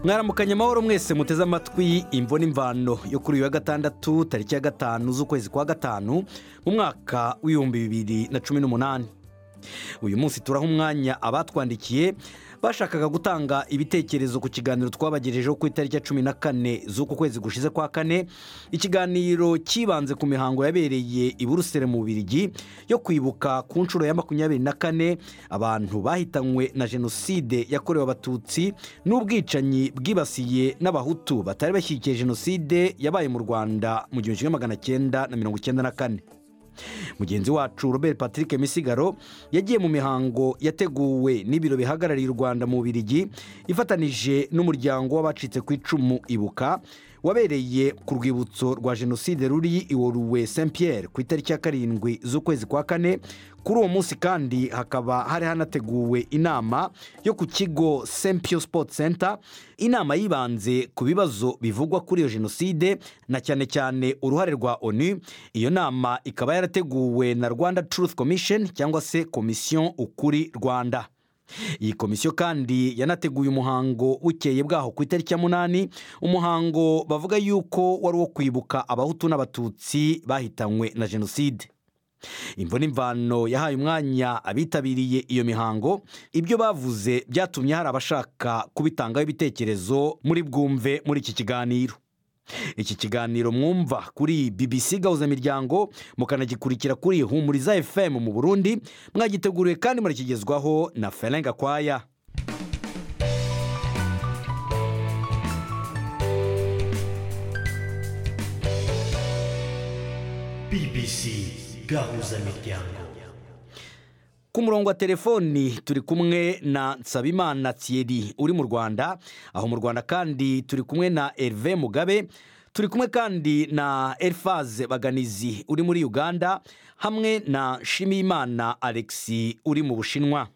mwaramukanye amahoro mwese muteze amatwi imvo n'imvano yo kuri uyu wa gatandatu tariki ya gatanu z'ukwezi kwa gatanu mu mwaka w'ibihumbi bibiri na cumi n'umunani uyu munsi turaha umwanya abatwandikiye bashakaga gutanga ibitekerezo ku kiganiro twabagejejeho ku itariki ya cumi na kane z'uku kwezi gushize kwa kane ikiganiro cyibanze ku mihango yabereye i buruseli mu Bubirigi yo kwibuka ku nshuro ya makumyabiri na kane abantu bahitanywe na jenoside yakorewe abatutsi n'ubwicanyi bwibasiye n'abahutu batari bashyigikiye jenoside yabaye mu rwanda mu gihumbi kimwe magana cyenda na mirongo icyenda na kane mugenzi wacu robert patrick misigaro yagiye mu mihango yateguwe n'ibiro bihagarariye u rwanda mu birigi ifatanije n'umuryango w'abacitse ku icumu ibuka wabereye ku rwibutso rwa jenoside ruri iworuwe saint pierre ku itariki ya karindwi z'ukwezi kwa kane kuri uwo munsi kandi hakaba hari hanateguwe inama yo ku kigo saint pio sport center inama yibanze ku bibazo bivugwa kuri iyo jenoside na cyane cyane uruhare rwa onu iyo nama ikaba yarateguwe na rwanda truth commission cyangwa se komisiyo ukuri rwanda iyi komisiyo kandi yanateguye umuhango bukeye bwaho ku itariki ya munani umuhango bavuga yuko wari uwo kwibuka abahutu n'abatutsi bahitanywe na jenoside imvo n'imvano yahaye umwanya abitabiriye iyo mihango ibyo bavuze byatumye hari abashaka kubitangaho ibitekerezo muri bwumve muri iki kiganiro iki kiganiro mwumva kuri bbc gahuza miryango mukanagikurikira kuri humuriza fm mu burundi mwagiteguriwe kandi murakigezwaho na Ferenga gakwaya bbc gahuza miryango ku murongo wa telefoni turi kumwe na nsabimana thierry uri mu rwanda aho mu rwanda kandi turi kumwe na Herve mugabe turi kumwe kandi na elifaze baganizi uri muri uganda hamwe na shimiyimana alexi uri mu bushinwa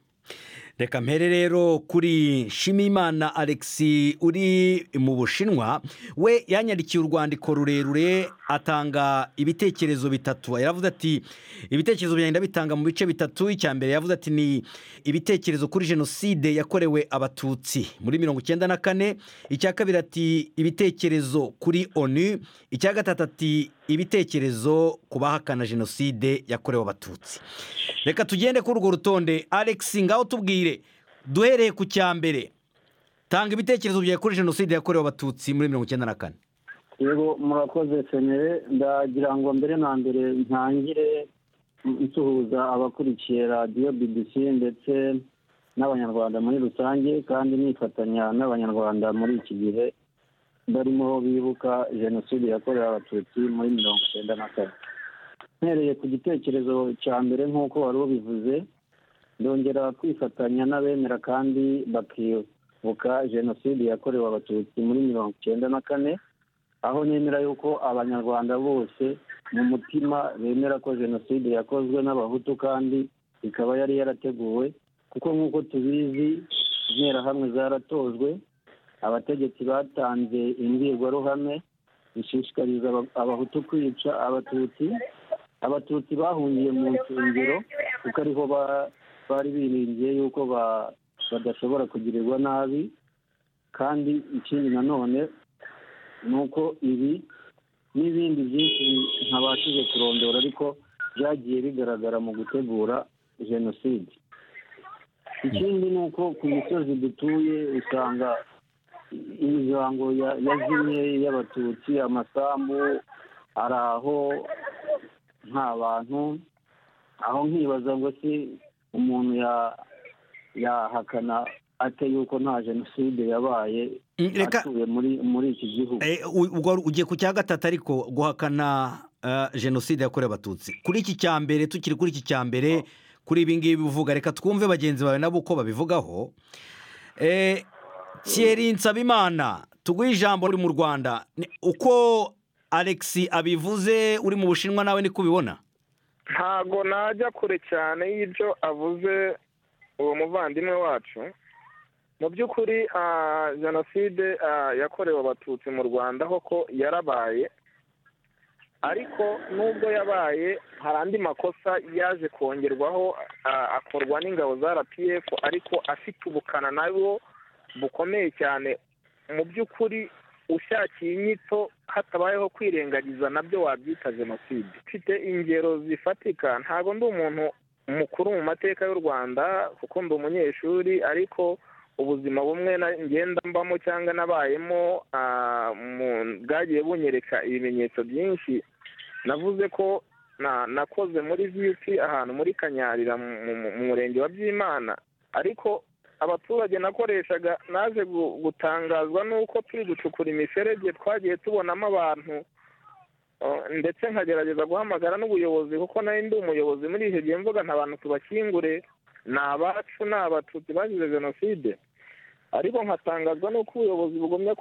reka mpere rero kuri shimiyimana alexi uri mu bushinwa we yanyandikiye urwandiko rurerure atanga ibitekerezo bitatu yaravuze ati ibitekerezo bigenda bitanga mu bice bitatu icya mbere yavuze ati ni ibitekerezo kuri jenoside yakorewe abatutsi muri mirongo icyenda na kane icya kabiri ati ibitekerezo kuri onu icya gatatu ati ibitekerezo ku bahakana jenoside yakorewe abatutsi reka tugende kuri urwo rutonde alexi ngaho tubwire duhereye ku cya mbere tanga ibitekerezo byawe kuri jenoside yakorewe abatutsi muri mirongo icyenda na kane yego murakoze senere ndagira ngo mbere na mbere ntangire nsuhuza abakurikiye radiyo bbc ndetse n'abanyarwanda muri rusange kandi nifatanya n'abanyarwanda muri iki gihe barimo bibuka jenoside yakorewe abatutsi muri mirongo icyenda na kane mpereye ku gitekerezo cya mbere nk'uko wari ubivuze ndongera kwifatanya n'abemera kandi bakibuka jenoside yakorewe abatutsi muri mirongo icyenda na kane aho nemera yuko abanyarwanda bose mu mutima bemera ko jenoside yakozwe n'abahutu kandi ikaba yari yarateguwe kuko nk'uko tubizi interahamwe zaratojwe abategetsi batanze imbwirwaruhame ishishikariza abahutu kwica abatutsi abatutsi bahungiye mu nsengero kuko ariho bari biringiye yuko badashobora kugirirwa nabi kandi ikindi nanone ni uko ibi n'ibindi byinshi ntabashije kurondora ariko byagiye bigaragara mu gutegura jenoside ikindi ni uko ku misozi dutuye usanga imihango yazimye y'abatutsi amasambu ari aho nta bantu aho nkibaza ngo si umuntu yahakana ate yuko nta jenoside yabaye atuye muri iki gihugu ugiye ku cya gatatu ariko guhakana jenoside yakorewe abatutsi kuri iki cya mbere tukiri kuri iki cya mbere kuri ibi ngibi bivuga reka twumve bagenzi bawe nabo uko babivugaho Thierry nsabimana tuguhe ijambo uri mu rwanda uko alexi abivuze uri mu bushinwa nawe niko ubibona ntago najya kure cyane y'ibyo avuze uwo muvandimwe wacu mu by'ukuri jenoside yakorewe abatutsi mu rwanda koko yarabaye ariko nubwo yabaye hari andi makosa yaje kongerwaho akorwa n'ingabo za rpf ariko afite ubukana nabwo bukomeye cyane mu by'ukuri ushakiye inyito hatabayeho kwirengagiza nabyo wabyita jenoside mfite ingero zifatika ntabwo ndi umuntu mukuru mu mateka y'u rwanda kuko ndi umunyeshuri ariko ubuzima bumwe ngenda mbamo cyangwa nabayemo bwagiye bunyereka ibimenyetso byinshi navuze ko nakoze muri viyupi ahantu muri kanyarira mu murenge wa byimana ariko abaturage nakoreshaga naje gutangazwa n'uko turi gucukura imiferege twagiye tubonamo abantu ndetse nkagerageza guhamagara n'ubuyobozi kuko nari ndi umuyobozi muri icyo gihe mvuga nta bantu tubakingure ni abacu ni abatutsi bazize jenoside ariko nkatangazwa n'uko ubuyobozi bugomba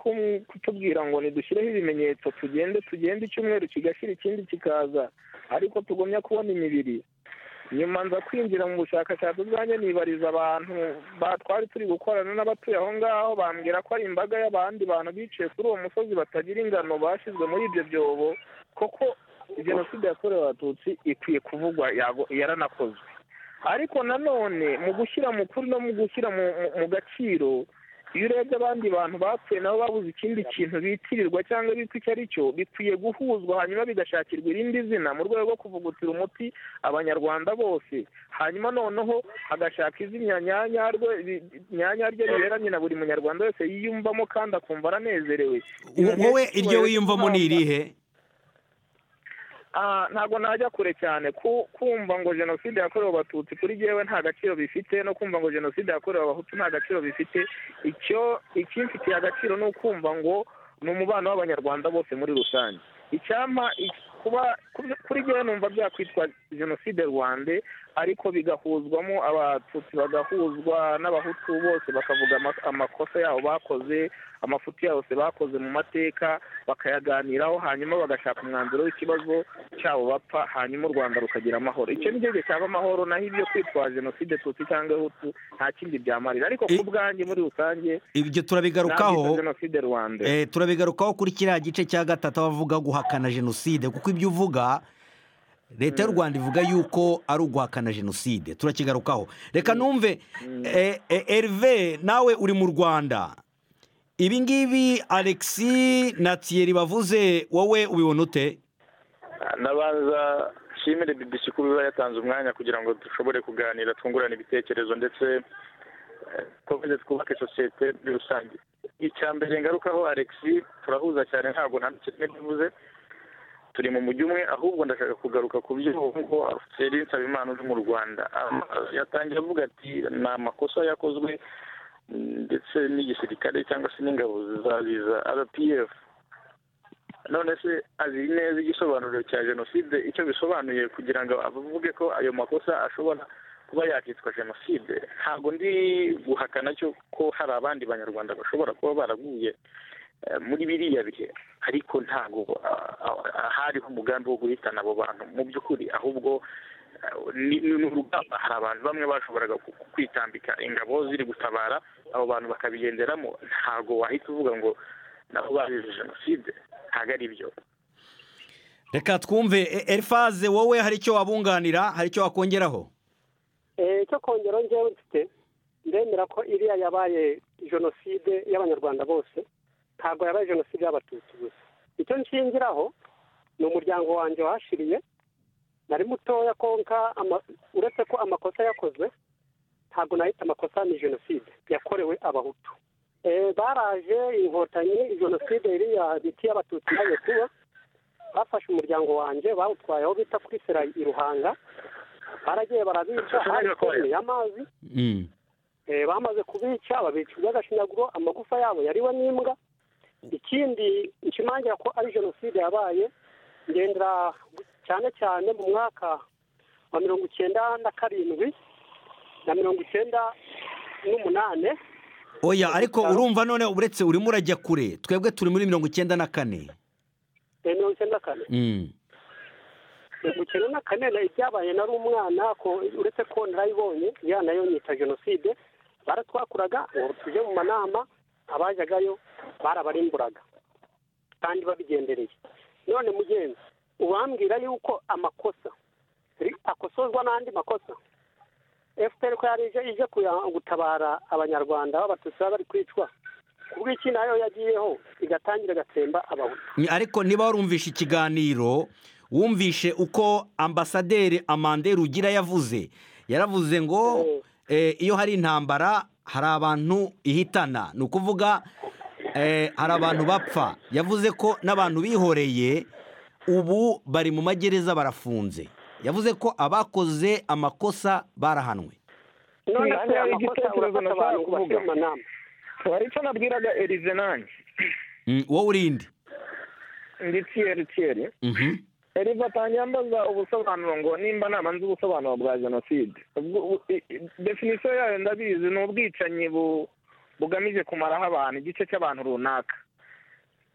kutubwira ngo ntidushyireho ibimenyetso tugende tugende icyumweru kigashyira ikindi kikaza ariko tugomba kubona imibiri nyuma nza kwinjira mu bushakashatsi bwanjye nibariza abantu twari turi gukorana n'abatuye aho ngaho bambwira ko ari imbaga y'abandi bantu biciye kuri uwo musozi batagira ingano bashyizwe muri ibyo byobo koko jenoside yakorewe abatutsi ikwiye kuvugwa yaranakozwe ariko nanone mu gushyira mu kuri no mu gushyira mu gaciro iyo urebye abandi bantu bapfuye nabo babuze ikindi kintu bitirirwa cyangwa bitwa icyo ari cyo bikwiye guhuzwa hanyuma bigashakirwa irindi zina mu rwego rwo kuvugutira umuti abanyarwanda bose hanyuma noneho agashaka izina nyanya rye riberanye na buri munyarwanda wese yiyumvamo kandi akumva aranezerewe wowe iryo wiyumvamo ni irihe ntabwo najya kure cyane kumva ngo jenoside yakorewe abatutsi kuri yewe nta gaciro bifite no kumva ngo jenoside yakorewe abahutu nta gaciro bifite icyo ikimfitiye agaciro ni ukumva ngo ni umubano w'abanyarwanda bose muri rusange icyampa kuba kuri yewe numva byakwitwa jenoside rwande ariko bigahuzwamo abatutsi bagahuzwa n'abahutu bose bakavuga amakosa yabo bakoze amafuti yose bakoze mu mateka bakayaganiraho hanyuma bagashaka umwanzuro w'ikibazo cyabo bapfa hanyuma u rwanda rukagira amahoro icyo ni cyo cyaba amahoro naho ibyo kwitwa jenoside tutsi cyangwa ihutu nta kindi byamarira ariko ku bwanjye muri rusange ibyo turabigarukaho jenoside rwanda turabigarukaho kuri kiriya gice cya gatatu abavuga guhakana jenoside kuko ibyo uvuga leta y'u rwanda ivuga yuko ari uguhakana jenoside turakigarukaho reka numve erive nawe uri mu rwanda ibi ngibi alexi na tiyeri bavuze wowe ubibona ute nabanza nshimire bibisi kuba iba yatanze umwanya kugira ngo dushobore kuganira twungurane ibitekerezo ndetse twongere twubake sosiyete muri rusange icya mbere ngarukaho alexi turahuza cyane ntabwo nta kimwe bivuze turi mu mujyi umwe ahubwo ndashaka kugaruka ku byo nk'uko feri nsabimana uri mu rwanda yatangiye avuga ati ni amakosa yakozwe ndetse n'igisirikare cyangwa se n'ingabo za rpf none se azi neza igisobanuro cya jenoside icyo bisobanuye kugira ngo avuge ko ayo makosa ashobora kuba yakitwa jenoside ntabwo ndi guhakana cyo ko hari abandi banyarwanda bashobora kuba baraguye muri biriya bihe ariko ntabwo hariho umugambi wo guhitana abo bantu mu by'ukuri ahubwo ni urugamba hari abantu bamwe bashoboraga kwitambika ingabo ziri gutabara abo bantu bakabigenderamo ntabwo wahita uvuga ngo nabo bazize jenoside ntabwo ari byo reka twumve erifaze wowe hari icyo wabunganira hari icyo wakongeraho icyo kongeraho njyewe mfite ndemera ko iriya yabaye jenoside y'abanyarwanda bose ntabwo yabaye jenoside y'abatutsi gusa icyo nshingiraho ni umuryango wanjye wahashiriye nari mutoya konka uretse ko amakosa yakozwe ntabwo nahita amakosa ni jenoside yakorewe abahutu baraje inkotanyi jenoside iriya biti y'abatutsi nayo kuba bafashe umuryango wanjye bawutwaye aho bita kuri sera i ruhanga baragiye barabica hari amazi bamaze kubica babica iby'agashinyaguro amagufa yabo yariwe n'imbwa ikindi nshimangira ko ari jenoside yabaye ngendera cyane cyane mu mwaka wa mirongo icyenda na karindwi na mirongo icyenda n'umunani oya ariko urumva none uretse urimo urajya kure twebwe turi muri mirongo icyenda na kane mirongo icyenda na kane mirongo icyenda na kane ibyabaye nari umwana uretse ko narayibonye ya nayo nyita jenoside baratwakuraga ngo tujye mu manama abajyagayo barabarimburaga kandi babigendereye none mugenzi ubambwira yuko amakosa akosozwa n'andi makosa efuperi ko yari ije gutabara abanyarwanda b'abatutsi bari kwicwa bw'iki nayo yagiyeho igatangira agatsemba abahutu Ni- ariko niba warumvishe ikiganiro wumvishe uko ambasaderi amande rugira yavuze yaravuze ngo eh, iyo hari intambara hari abantu ihitana ni ukuvuga eh, hari abantu bapfa yavuze ko n'abantu bihoreye ubu bari mu magereza barafunze yavuze ko abakoze amakosa barahanwe none se Nanya, amakosa igitekerezo urafata nashakaga abantu ku kuvuga. bashoramanama hari icyo nabwiraga erize nanjye Mm, wowe urinde ndi tiyeri tiyeri Mhm. erive atangiye ambaza ubusobanuro ngo nimba naba nzi ubusobanuro bwa jenoside Ubwo- u- i- i- definisiyo yayo ndabizi ni ubwicanyi bu- bugamije kumaraho abantu igice cy'abantu runaka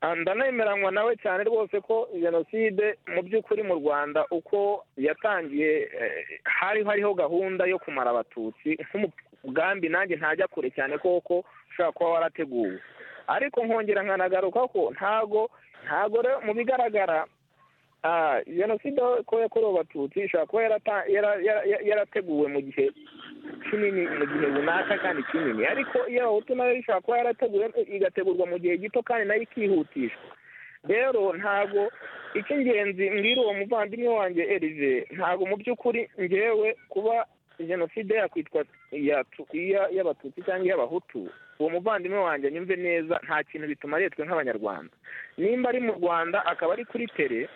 Ah, ndanemeranywa nawe cyane rwose ko jenoside mu by'ukuri mu rwanda uko yatangiye eh, hari hariho gahunda yo kumara abatutsi nk'umugambi nanjye ntajya kure cyane koko ushobora kuba warateguwe ariko nkongera nkanagaruka ko ntago ntago rero mu bigaragara Ah, jenoside ko yakorewe abatutsi ishobora kuba yarata- yara- yara- yara- yarateguwe mu gihe kinini mu gihe runaka kandi kinini ariko iyo abahutu nayo ishobora kuba yarateguwe igategurwa mu gihe gito kandi nayo ikihutishwa rero ntabwo icy'ingenzi mbwira uwo muvandimwe wanjye erive ntabwo mu by'ukuri ngewe kuba jenoside yakwitwa yatu- iya- y'abatutsi cyangwa iy'abahutu uwo muvandimwe wanjye nyumve neza nta kintu bituma aretwe nk'abanyarwanda nimba ari mu rwanda akaba ari kuri tere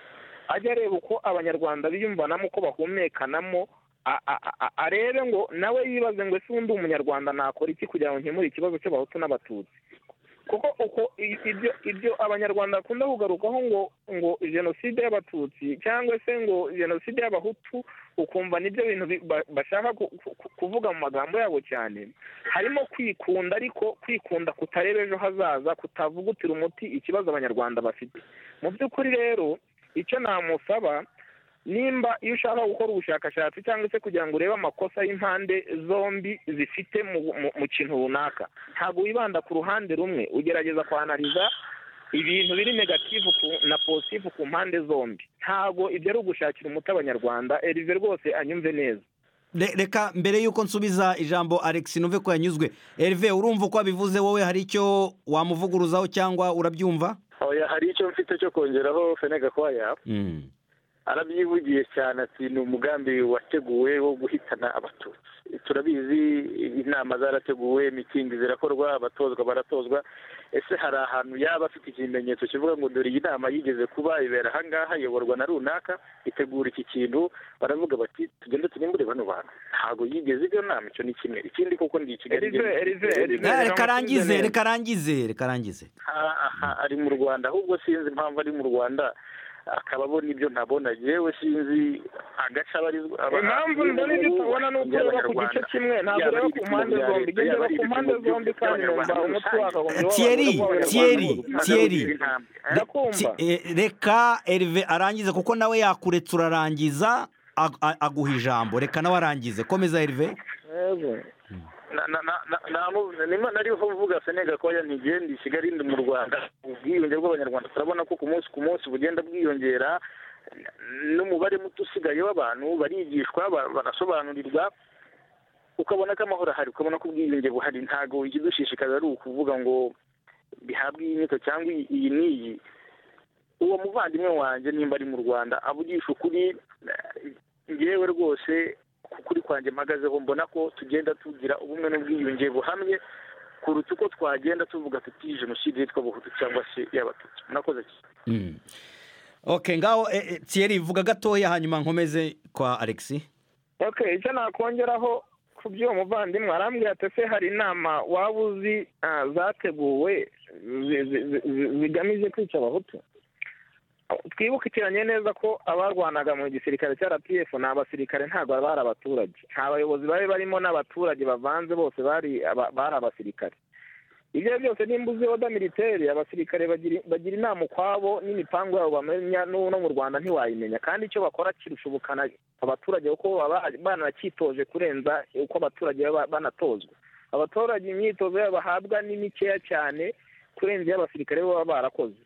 ajya areba uko abanyarwanda biyumvanamo uko bahumekanamo a- a- a- arebe ngo nawe yibaze ngo ese ubundi umunyarwanda nakora iki kugira ngo nkemure ikibazo cy'abahutu n'abatutsi kuko uko i- ibyo ibyo abanyarwanda bakunda kugarukaho ngo ngo jenoside y'abatutsi cyangwa se ngo jenoside y'abahutu ukumva nibyo bintu bi- ba- bashaka ku- ku- ku- kuvuga mu magambo yabo cyane harimo kwikunda ariko kwikunda kutareba ejo hazaza kutavugutira umuti ikibazo abanyarwanda bafite mu by'ukuri rero icyo namusaba nimba iyo ushaka gukora ubushakashatsi cyangwa se kugira ngo urebe amakosa y'impande zombi zifite mu, mu, mu kintu runaka ntabwo wibanda ku ruhande rumwe ugerageza kwanariza ibintu biri negativu ku, na positivu ku mpande zombi ntabwo ibyo ari ugushakira umuti abanyarwanda erive rwose anyumve neza Re- reka mbere y'uko nsubiza ijambo alex numve ko yanyuzwe Herve urumva uko abivuze wowe hari icyo wamuvuguruzaho cyangwa urabyumva oya hari icyo mfite cyo kongeraho fenega kwaya Mm. arabyivugiye cyane ati ni umugambi wateguwe wo guhitana abatutsi turabizi inama zarateguwe mitingi zirakorwa abatozwa baratozwa ese hari ahantu yaba afite ikimenyetso kivuga ngo dore iyi nama yigeze kuba ibera ahangaha iyoborwa na runaka itegura iki kintu baravuga bati tugende turimbure bano bantu ntabwo yigeze iyo nama icyo ni kimwe ikindi kuko ndi i kigali Erive, Erive, Erive. Eh, Reka reka arangize neza. reka arangize reka arangize aha aha ari mu rwanda ahubwo sinzi impamvu ari mu rwanda akaba abona ibyo ntabona yewe sinzi agace abarizwa aba- impamvu mbona ibyo utabona ni uko ureba ku gice kimwe ntabwo Yaba ari ureba ku mpande ibipimo bya zombi leta, ugeze ureba yaba ari ku mpande ibipimo zombi kandi numva by'abanyarwanda umutwe rusange. wakagombye Thierry, Thierry, Thierry. Ndakumva. Ti- eh, reka Herve arangize kuko nawe yakuretse urarangiza ag- a- aguha ijambo reka nawe arangize komeza Herve Na- na- na- na- namu- nima- nariho mvuga senega ko ya ntigende i kigali ndi mu rwanda ubwiyunge bw'abanyarwanda turabona ko ku munsi ku munsi bugenda bwiyongera n- n'umubare muto usigaye w'abantu barigishwa ba- barasobanurirwa ukabona ko amahoro ahari ukabona ko ubwiyunge buhari ntabwo ikidushishikaza ari ukuvuga ngo bihabwe iyi nyito cyangwa iyi- iyi n'iyi uwo muvandimwe wanjye nimba ari mu rwanda avugisha ukuri eh, ngewe rwose ku kuri kwanjye mpagazeho mbona ko tugenda tugira ubumwe n'ubwiyunge buhamye kuruta uko twagenda tuvuga tuti jenoside yitwa buhutu cyangwa se y'abatutsi murakoze cyane Mm. ok ngaho eh, eh, Thierry vuga gatoya hanyuma nkomeze kwa alex okay icyo nakongeraho ku by'uwo muvandimwe arambwira ati ese hari inama waba uzi ah, zateguwe zi- zi- zi- zi- zigamije kwica abahutu twibukikiranye neza ko abarwanaga mu gisirikare cya rpf ni abasirikare ntabwo bari abaturage nta bayobozi bari barimo n'abaturage bavanze bose bari aba- bari abasirikare ibyo ari byo byose nimba uzi oda militeri abasirikare bagira bagira inama ukwabo n'imipangu yabo bamenya n'ubu no mu rwanda ntiwayimenya kandi icyo bakora kirusha ubukana abaturage kuko baba banacyitoje kurenza uko abaturage baba banatozwa abaturage imyitozo yabo bahabwa ni mikeya cyane kurenza iyo abasirikare bo baba barakoze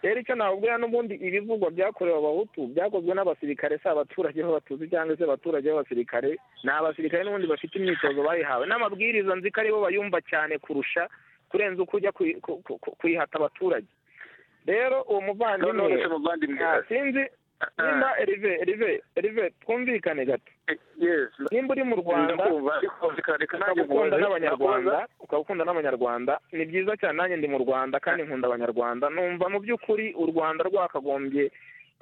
rero icyo nababwira n'ubundi ibivugwa byakorewe abahutu byakozwe n'abasirikare si abaturage b'abatutsi cyangwa se abaturage b'abasirikare ni abasirikare n'ubundi bafite imyitozo bayihawe n'amabwiriza nzi ko aribo bayumva cyane kurusha kurenza uko ujya kuyihata abaturage rero uwo muvandimwe none se muvandimwe Ah, sinzi nimba erive erive erive twumvikane gato yes nimba uri mu rwanda ndakumva ariko reka- reka nanjye ukaba ukunda nkubaze. n'abanyarwanda ukaba ukunda n'abanyarwanda ni byiza cyane nanjye ndi mu rwanda kandi nkunda abanyarwanda numva mu by'ukuri u rwanda rwakagombye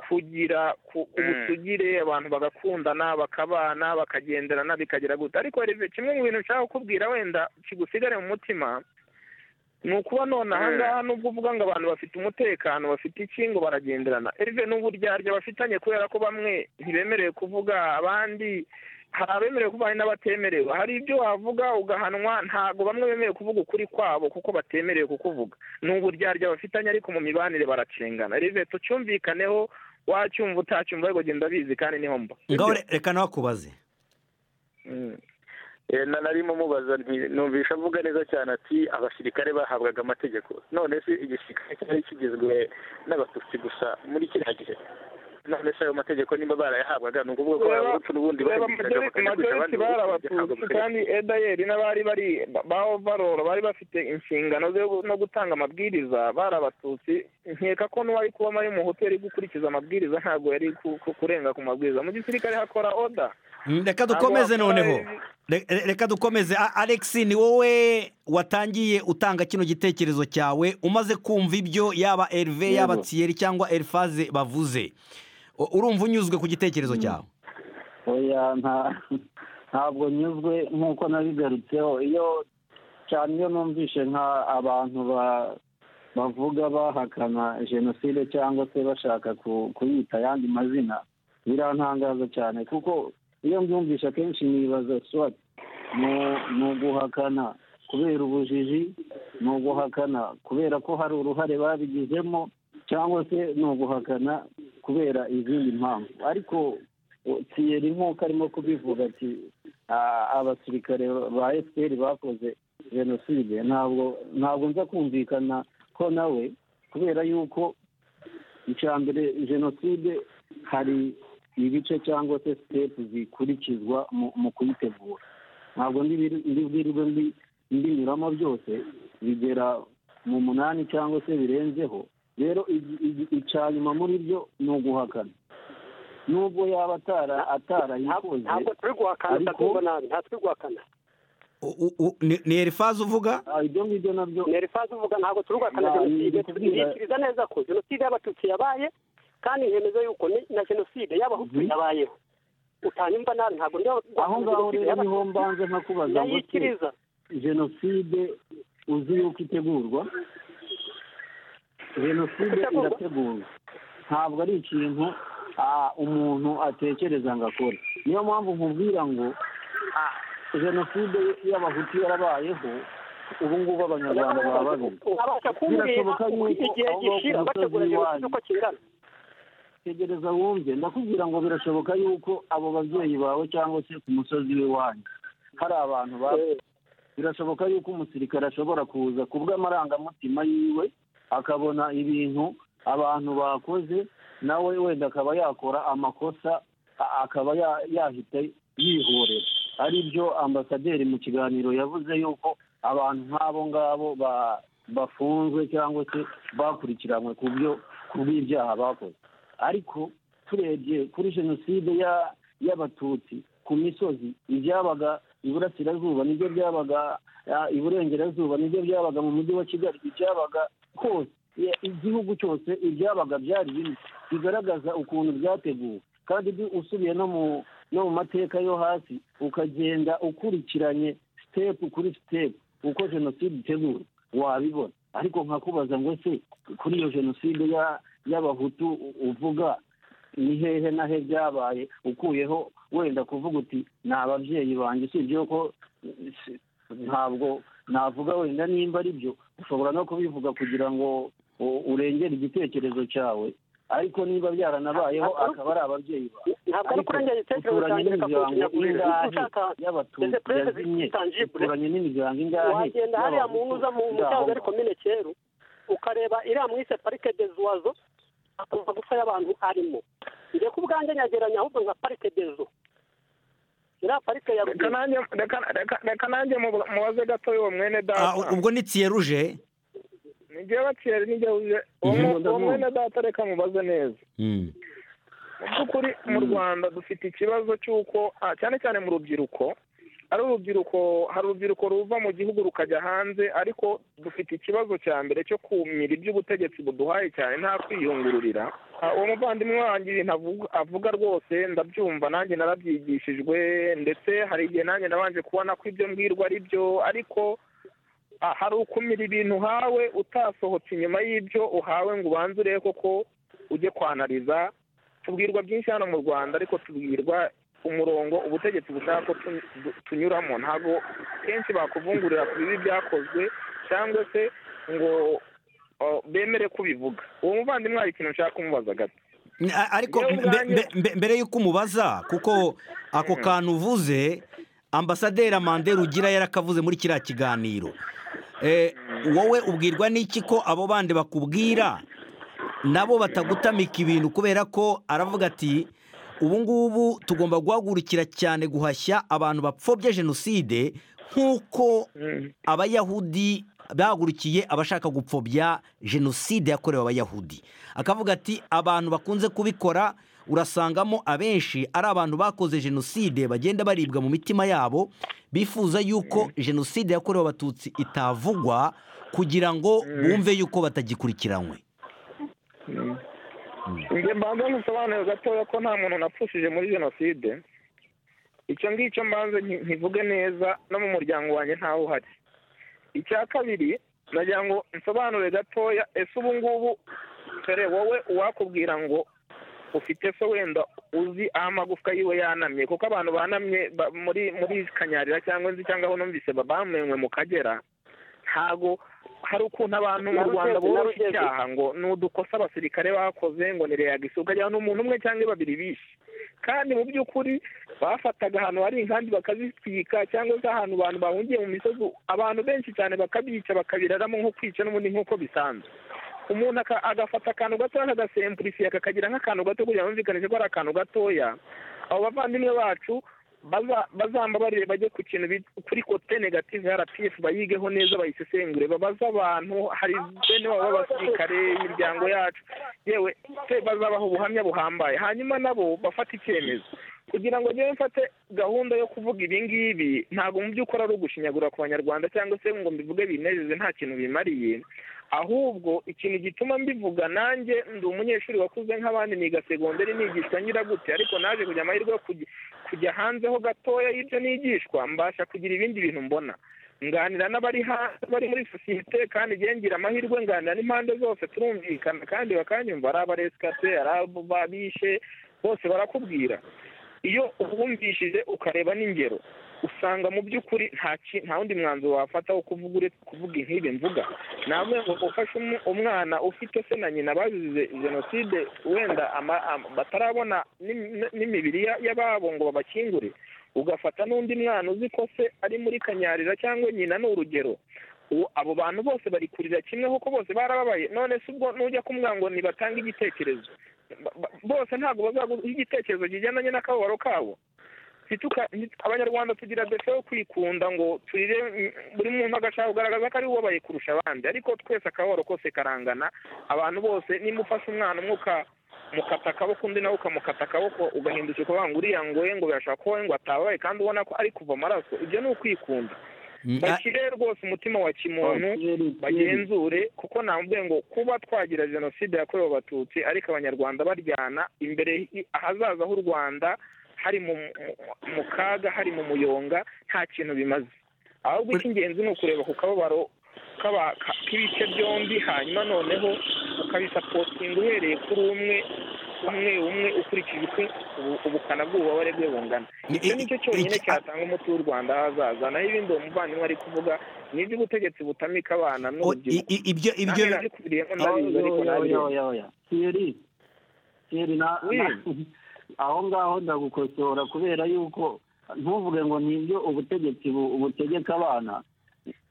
kugira ku- ubusugire abantu bagakundana bakabana bakagenderana bikagera gute ariko reve kimwe mu bintu nshaka kukubwira wenda kigusigare mu mutima ni ukuba none aha ngaha nubwo uvuga ngo abantu bafite umutekano bafite iki ngo baragenderana erive n'uburyarya bafitanye kubera ko bamwe ntibemerewe kuvuga abandi hari abemerewe kuba hari n'abatemerewe hari ibyo wavuga ugahanwa ntabwo bamwe bemerewe kuvuga ukuri kwabo kuko batemerewe kukuvuga ni uburyarya bafitanye ariko mu mibanire baracengana reve tucyumvikaneho wacyumva utacyumva ariko genda bizi kandi niho mba ngaho re- reka nawe akubaze Mm. Eh, na narimo mubaza nti numvisha avuga neza cyane ati abasirikare bahabwaga amategeko none se igisirikare cyari kigizwe n'abatutsi gusa muri kiriya gihe none se ayo mategeko nimba barayahabwaga ni ukuvuga ko Reba- abahutu n'ubundi reba bakagiraga bakajya kwica majoriti abandi bari bakajya guhabwa abatutsi amategeko. kandi edayeri n'abari bari ba ovaroro bari bafite inshingano zo no gutanga amabwiriza bari abatutsi nkeka ko n'uwari kubamo ari mu hoteli gukurikiza amabwiriza ntabwo yari ku- ku- kurenga ku mabwiriza mu gisirikare hakora oda Mm, reka dukomeze Ntabwo wakora noneho Re- re- reka dukomeze A- alex ni wowe watangiye utanga kino gitekerezo cyawe umaze kumva ibyo yaba erive yaba tsiyeri cyangwa erifaze bavuze U- urumva unyuzwe ku gitekerezo cyawe oya nta ntabwo nyuzwe nk'uko nabigarutseho iyo cyane iyo numvishe nka abantu ba- bavuga bahakana jenoside cyangwa se bashaka ku- kuyita ayandi mazina birantangaza cyane kuko iyo mbyumvishe akenshi nibaza swati ni- ni uguhakana kubera ubujiji ni uguhakana kubera ko hari uruhare babigizemo cyangwa se ni uguhakana kubera izindi mpamvu ariko tiyeri nk'uko arimo kubivuga ati "Ah, abasirikare ba efuperi bakoze jenoside ntabwo ntabwo nza kumvikana ko nawe kubera yuko icya mbere jenoside hari ibice cyangwa se sitepu zikurikizwa mu- mu kuyitegura ntabwo ndibi- ndibwirirwe mbi- mbinyuramo byose bigera mu munani cyangwa se birenzeho rero igi- igi- icya nyuma muri byo ni uguhakana nubwo yaba atara ntabwo atarayikoze ntabwo turi guhakana ariko- utabyumva nabi nta turi guhakana U- u- u- ni ni erifaze uvuga ah, ibyo ngibyo nabyo ni erifazi uvuga ntabwo turi guhakana Nah, ni jenoside ukubwira- tubikiriza neza ko jenoside y'abatutsi yabaye kandi hemeza yuko ni na jenoside y'abahutu yabayeho utanyumva nabi ntabwo ndi aho ngaho rero niho mbanza nkakubaza ngo se ndayikiriza jenoside uzi yuko itegurwa jenoside Itegurwa. irategurwa ntabwo ari ikintu ah, umuntu atekereza ngo akore niyo mpamvu nkubwira ngo ah, jenoside y'abahutu yarabayeho ubu ngubu abanyarwanda baba babizi abasha kumbwira Birashoboka yuko uko igihe aho ngaho ku gishira musozi bategura jenoside w'iwanyu. uko kingana tegereza wumve ndakubwira ngo birashoboka yuko abo babyeyi bawe cyangwa se ku musozi w'iwanyu hari abantu baba birashoboka yuko umusirikare ashobora kuza ku bw'amarangamutima yiwe akabona ibintu abantu bakoze nawe wenda akaba yakora amakosa a- akaba ya- yahita yihorera ari byo ambasaderi mu kiganiro yavuze yuko abantu nk'abo ngabo ba- bafunzwe cyangwa se bakurikiranwe ku byo ku bw'ibyaha bakoze ariko turebye kuri jenoside ya- y'abatutsi ku misozi ibyabaga iburasirazuba nibyo byabaga ah, iburengerazuba nibyo byabaga mu mujyi wa kigali ibyabaga hose Ya- igihugu cyose ibyabaga byari bimwe bigaragaza ukuntu byateguwe kandi bi- usubiye no mu no mu mateka yo hasi ukagenda ukurikiranye sitepu kuri sitepu uko jenoside itegura wabibona ariko nkakubaza ngo se kuri iyo jenoside ya- y'abahutu u- uvuga ni hehe na he byabaye ukuyeho wenda kuvuga uti ni ababyeyi banjye usibye ko si- ntabwo navuga wenda nimba ari byo ushobora no kubivuga kugira ngo u- urengere igitekerezo cyawe ariko niba byaranabayeho akaba ari ababyeyi bawe ntabwo ari ariko kurengera igitekerezo uturanye cyanjye reka n'imiryango kuwukinyagurira ingahe ushaka y'abatutsi Ndetse perezida yazimye bitangibure. uturanye n'imiryango ingahe wagenda hariya mu nkuza mu y'abahutu mucyazo ngaho ariko nyine cyeru ukareba iriya mwise parike de zuwazo amagufa y'abantu arimo njye ku bwanjye nyageranya ahubwo nka parike de zo iriya parike ya reka nanjye reka- reka- reka nanjye mubu- mubaze gato y'uwo mwene Ah, data ubwo ni tiyeruje nijye baciyeri nijye uze uwo Mhm. mu- uwo mwene data reka mubaze neza Mm. mu by'ukuri mu rwanda dufite ikibazo cy'uko ah, cyane cyane mu rubyiruko ari urubyiruko hari urubyiruko ruva mu gihugu rukajya hanze ariko dufite ikibazo cya mbere cyo kumira iby'ubutegetsi buduhaye cyane nta kwiyungururira Ah, uwo muvandimwe wanjye ibintu avuga- avuga rwose ndabyumva nanjye narabyigishijwe ndetse hari igihe nanjye nabanje kubona ko ibyo mbwirwa ari byo ariko ah, hari ukumira ibintu uhawe utasohotse inyuma y'ibyo uhawe ngo ubanze urebe koko ujye kwanariza tubwirwa byinshi hano mu rwanda ariko tubwirwa umurongo ubutegetsi bushaka ko tu- du- tunyuramo ntabwo kenshi bakuvungurira ku bibi byakozwe cyangwa se ngo o, bemere kubivuga uwo muvandimwe hari ikintu nshaka kumubaza gato A- ariko Njyewe mbe- mbe- ubwanjye- mbe- mbere y'uko umubaza kuko ako kantu uvuze ambasaderi amande rugira yarakavuze muri kiriya kiganiro Eh, wowe ubwirwa n'iki ko abo bandi bakubwira nabo batagutamika ibintu kubera ko aravuga ati ubu ngubu tugomba guhagurukira cyane guhashya abantu bapfobye jenoside nk'uko abayahudi bahagurukiye abashaka gupfobya jenoside yakorewe abayahudi akavuga ati abantu bakunze kubikora urasangamo abenshi ari abantu bakoze jenoside bagenda baribwa mu mitima yabo bifuza yuko jenoside yakorewe abatutsi itavugwa kugira ngo bumve yuko batagikurikiranywe njye mbanza ntusobanure gatoya ko nta muntu napfushije muri jenoside icyo ngicyo mbanze nki- nkivuge neza no mu muryango wanjye ntawe uhari icya kabiri nagira ngo nsobanure gatoya ese ubu ngubu dore wowe uwakubwira ngo ufite se wenda uzi aho amagufwa yiwe yanamye kuko abantu banamye ba- muri muri kanyarira cyangwa inzu cyangwa aho numvise babamenywe mu kagera ntago hari ukuntu abantu mu rwanda Narugeze, boroshya narugeze. icyaha ngo ni udukosa abasirikare bakoze ngo ni reyagisi ukagira n'umuntu umwe cyangwa babiri bishe kandi mu by'ukuri bafataga ahantu hari inkambi bakazitwika cyangwa se ahantu abantu bahungiye mu misozi abantu benshi cyane bakabica bakabiraramo nko kwica n'ubundi nk'uko bisanzwe umuntu aka- agafata akantu gatoya akagasempurisiya kakagira nk'akantu gato kugira ngo yumvikanishe ko ari akantu gatoya abo bavandimwe bacu baza- bazambabarire bajye ku kintu bit- kuri kote negative ya rpf bayigeho neza bayisesengure babaze abantu hari bene babo b'abasirikare imiryango yacu yewe se bazabaha ubuhamya buhambaye hanyuma nabo bafata icyemezo kugira ngo njyewe mfate gahunda yo kuvuga ibi ngibi ntabwo mu by'ukuri ari ugushinyagura ku banyarwanda cyangwa se ngo mbivuge binezeze nta kintu bimariye ahubwo ikintu gituma mbivuga nanjye ndi umunyeshuri wakuze nk'abandi niga segonderi nigishwa ngira gute ariko naje kugira amahirwe yo kujya- kujya hanze ho gatoya y'ibyo nigishwa mbasha kugira ibindi bintu mbona nganira n'abari hanze bari muri sosiyete kandi njyewe ngira amahirwe nganira n'impande zose turumvikana kandi bakanyumva ari abaresikate ari abo babishe bose barakubwira iyo ubumvishije ukareba n'ingero usanga mu by'ukuri nta ki- nta wundi mwanzuro wafata wo kuvuga uretse kuvuga nk'ibi mvuga namwe ngo ufashe umu- umwana ufite se na nyina bazize jenoside wenda ama- ama- batarabona n'im- n- n'imibiri ya- y'ababo ngo babakingure ugafata n'undi mwana uzi ko se ari muri kanyarira cyangwa nyina ni urugero ubu abo bantu bose bari kurira kimwe kuko bose barababaye none se ubwo nujya kumwanga ngo ntibatange igitekerezo Ba- ba- bose ntabwo bazaguha igitekerezo kigendanye n'akababaro kabo ntituka nti- abanyarwanda tugira defe yo kwikunda ngo turire mm, buri muntu agashaka kugaragaza ko ari ubabaye kurusha abandi ariko twese akababaro kose karangana abantu bose nimba ufashe umwana umwe uka- mukata akaboko undi nawe ukamukata akaboko ugahindukira ukavuga ngo uriya ngo we ngo birashobora kuba ngo atabaye kandi ubona ko ari kuva amaraso ibyo ni ukwikunda Mm, a- bashyire rwose umutima wa kimuntu bagenzure kuko namubwiye ngo kuba twagira jenoside yakorewe abatutsi ariko abanyarwanda baryana imbere hi- ahazaza h'u rwanda hari mu mu- mu kaga hari mu muyonga nta kintu bimaze ahubwo icy'ingenzi ni ukureba ku kababaro k'aba- ka- k'ibice byombi hanyuma noneho ukabisapotinga uhereye kuri umwe umwe umwe ukurikije uko ubu- ubukana bw'ububabare bwe bungana Ni- icyo ni cyo i- cyonyine iki- cyatanga umuti w'u rwanda ahazaza naho ibindi uwo muvandimwe ari kuvuga ni iby'ubutegetsi butamika abana o- i- n'urubyiruko i- ibyo ibyo ibyo nabikubwiriyemo ndabizi ariko nabizi Thierry Thierry na- Oui. na- aho ngaho ndagukosora kubera yuko ntuvuge ngo nibyo ubutegetsi bu- butegeka abana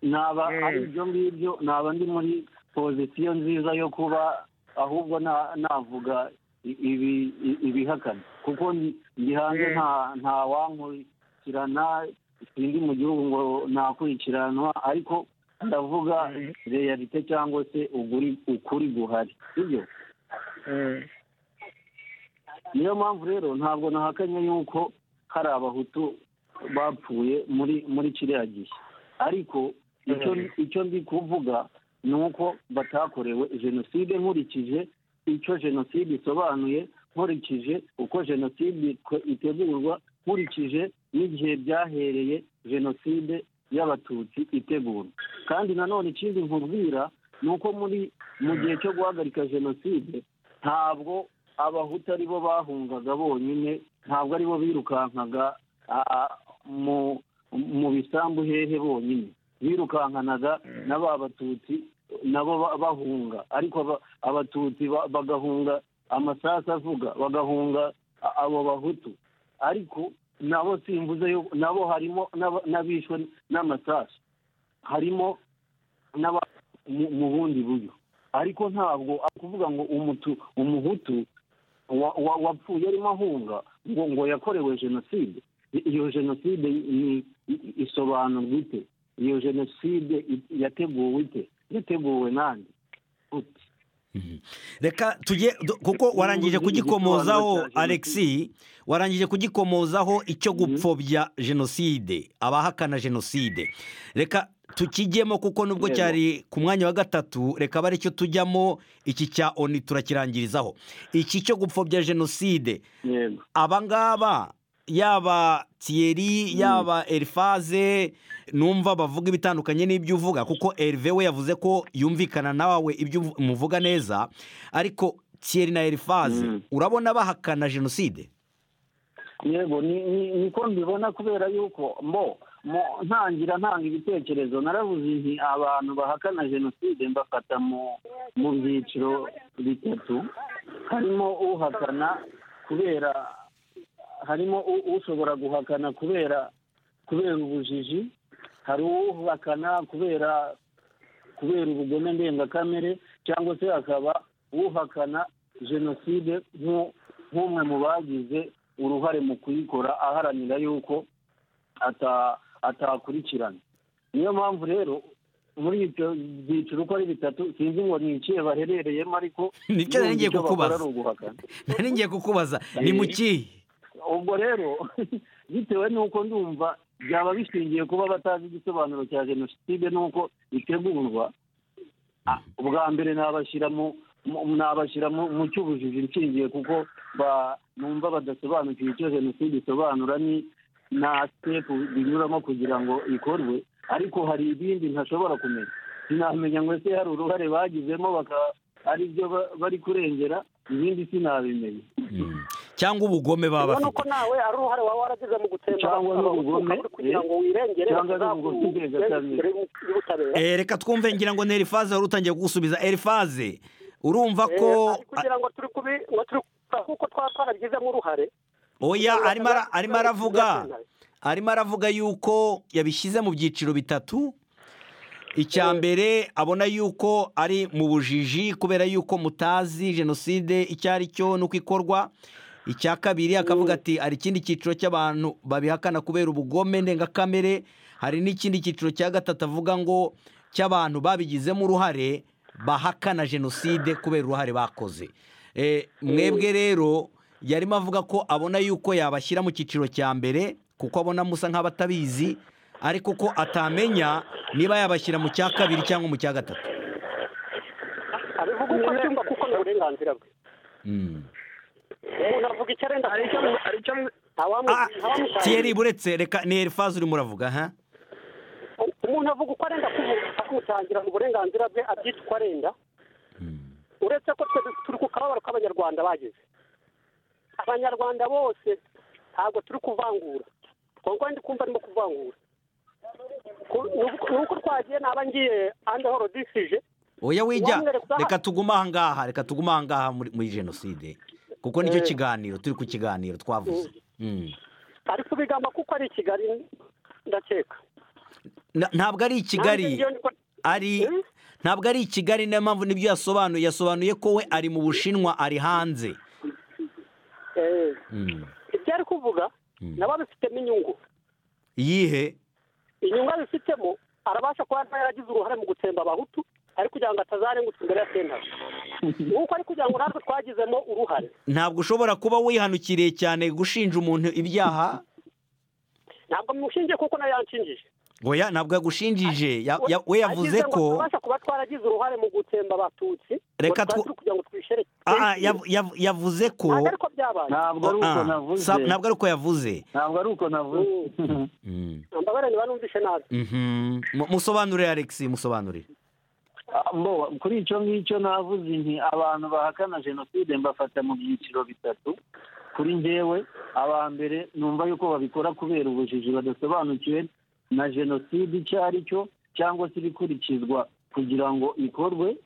naba Mm. ari ibyo ngibyo naba ndi muri pozisiyo nziza yo kuba ahubwo na- navuga i- ibi i- ibihakana kuko ndi- ndi hanze Mm. nta nta wankurikiye gukurikirana sindi mu gihugu ngo nakurikiranwa ariko ndavuga reyalite cyangwa se uguri ukuri guhari sibyo niyo mpamvu rero ntabwo nahakanye yuko hari abahutu bapfuye muri muri kiriya gihe ariko icyo icyo ndi kuvuga ni uko batakorewe jenoside nkurikije icyo jenoside isobanuye nkurikije uko jenoside itegurwa nkurikije n'igihe byahereye jenoside y'abatutsi itegurwa kandi nanone ikindi nkubwira ni uko muri mu gihe cyo guhagarika jenoside ntabwo abahutu ari bo bahungaga bonyine ntabwo ari bo birukankaga mu bisambu hehe bonyine birukankanaga na ba batutsi nabo bahunga ariko abatutsi bagahunga amasasu avuga bagahunga abo bahutu ariko nabo simvuze nabo harimo n'abishwe n'amasasu harimo mu bundi buryo ariko ntabwo akuvuga ngo umuhutu wapfuye arimo ahunga ngo ngo yakorewe jenoside iyo jenoside isobanurwa ite iyo jenoside yateguwe ite yateguwe n'andi reka tujye kuko warangije kugikomozaho alexi warangije kugikomozaho icyo gupfobya jenoside abahakana jenoside reka tukijyemo kuko nubwo cyari ku mwanya wa gatatu reka abe cyo tujyamo iki cya oni turakirangirizaho iki cyo gupfobya jenoside abangaba yaba tiyeri yaba erifaze numva bavuga ibitandukanye n'ibyo uvuga kuko erive we yavuze ko yumvikana nawe ibyo umuvuga neza ariko tiyeri na erifaze urabona bahakana jenoside yego niko mbibona kubera yuko mbo ntangira ntanga ibitekerezo narabuze nti abantu bahakana jenoside mbafata mu byiciro bitatu harimo uhakana kubera harimo ushobora guhakana kubera kubera ubujiji hari uhakana kubera kubera ubugome ndengakamere cyangwa se hakaba uhakana jenoside nk'umwe mu bagize uruhare mu kuyikora aharanira yuko atakurikirana niyo mpamvu rero muri ibyo byiciro uko ari bitatu sinzi ngo ni ikihe baherereyemo ariko nicyo nari ngiye kukubaza nari ngiye kukubaza ni mu kihe ubwo rero bitewe n'uko ndumva byaba bishingiye kuba batazi igisobanuro cya jenoside n'uko itegurwa ubwa mbere nabashyira mu cy'ubujiji nshingiye kuko numva badasobanukiwe icyo jenoside isobanura ni na sitepu binyuramo kugira ngo ikorwe ariko hari ibindi ntashobora kumenya sinamenya ngo ese hari uruhare bagizemo bakaba aribyo bari kurengera ibindi sinabimenya cyangwa ubugome baba bafite ubona ko nawe ari uruhare waba waragize mu gutsemba cyangwa n'ubugome kugira ngo wirengere cyangwa n'ubugome ndengakamere Eh, reka twumve ngira ngo ni erifaze wari utangiye kugusubiza erifaze urumva ko kugira ngo turi kubi ngo turi kuko twaba twarabigizemo uruhare oya arimo ara- arimo aravuga arimo aravuga yuko yabishyize mu byiciro bitatu icya mbere abona yuko ari mu bujiji kubera yuko mutazi jenoside icyo ari cyo n'uko ikorwa icya kabiri akavuga ati hari ikindi cyiciro cy'abantu babihakana kubera ubugome ndengakamere hari n'ikindi cyiciro cya gatatu avuga ngo cy'abantu babigizemo uruhare bahakana jenoside kubera uruhare bakoze Eh, mwebwe rero yarimo avuga ko abona yuko yabashyira mu cyiciro cya mbere kuko abona musa nk'abatabizi ariko ko atamenya niba yabashyira mu cya kabiri cyangwa mu cya gatatu abivuga uko abyumva kuko ni uburenganzira bwe Mm. umuntu avuga icyo arenda hari icyo hari icyo Ah, ntawamutangira Thierry buretse reka ni erifaze urimo uravuga ha umuntu avuga uko arenda kuvuga akamutangira mu burenganzira bwe abyita uko arenda uretse ko twese turi ku kababaro k'abanyarwanda bagize abanyarwanda bose ntabwo turi kuvangura ubwo ndi kumva arimo kuvangura Ku- ni uko- ni uko twagiye naba ngiye andi horo disije oya wijya Wamwereka- reka tugume aha ngaha reka tugume aha ngaha muri muri jenoside kuko nicyo kiganiro turi ku kiganiro twavuze Mm. ari kubigamba kuko ari i kigali ndakeka Na- ntabwo ari i Nanjye kigali ngiyo ndi ko- ari Hmm? ntabwo ari i kigali niyo mpamvu nibyo yasobanuye yasobanuye ko we ari mu bushinwa ari hanze Eh, Mm. ibyo ari kuvuga Mm. nabo bifitemo inyungu iyihe inyungu abifitemo arabasha kuba yaragize uruhare mu gutsemba abahutu ari kugira ngo atazarengutse imbere ya sentare nk'uko ari kugira ngo natwe twagizemo uruhare ntabwo ushobora kuba wihanukiriye cyane gushinja umuntu ibyaha ntabwo mushingiye kuko nayo yanshingije oya ntabwo yagushinjije ya- ya- we yavuze Agize ngo ko turabasha kuba twaragize uruhare mu gutsemba abatutsi Reka ngo twu- twaze kugira ngo twishere Ah, ah, yav- yav- yavuze ko ntabwo ariko byabaye ntabwo ari uko Ah, navuze sa- ntabwo ari uko yavuze ntabwo ari uko navuze Mm. mbabare niba numvishe nabi Mhm. Mu- musobanurire alex musobanurire Ah, mbo, kuri icyo ngicyo navuze nti abantu bahakana jenoside mbafata mu byiciro bitatu kuri njyewe aba mbere numva yuko babikora kubera ubujiji badasobanukiwe na jenoside icyo ari cyo cyangwa se ibikurikizwa kugira ngo ikorwe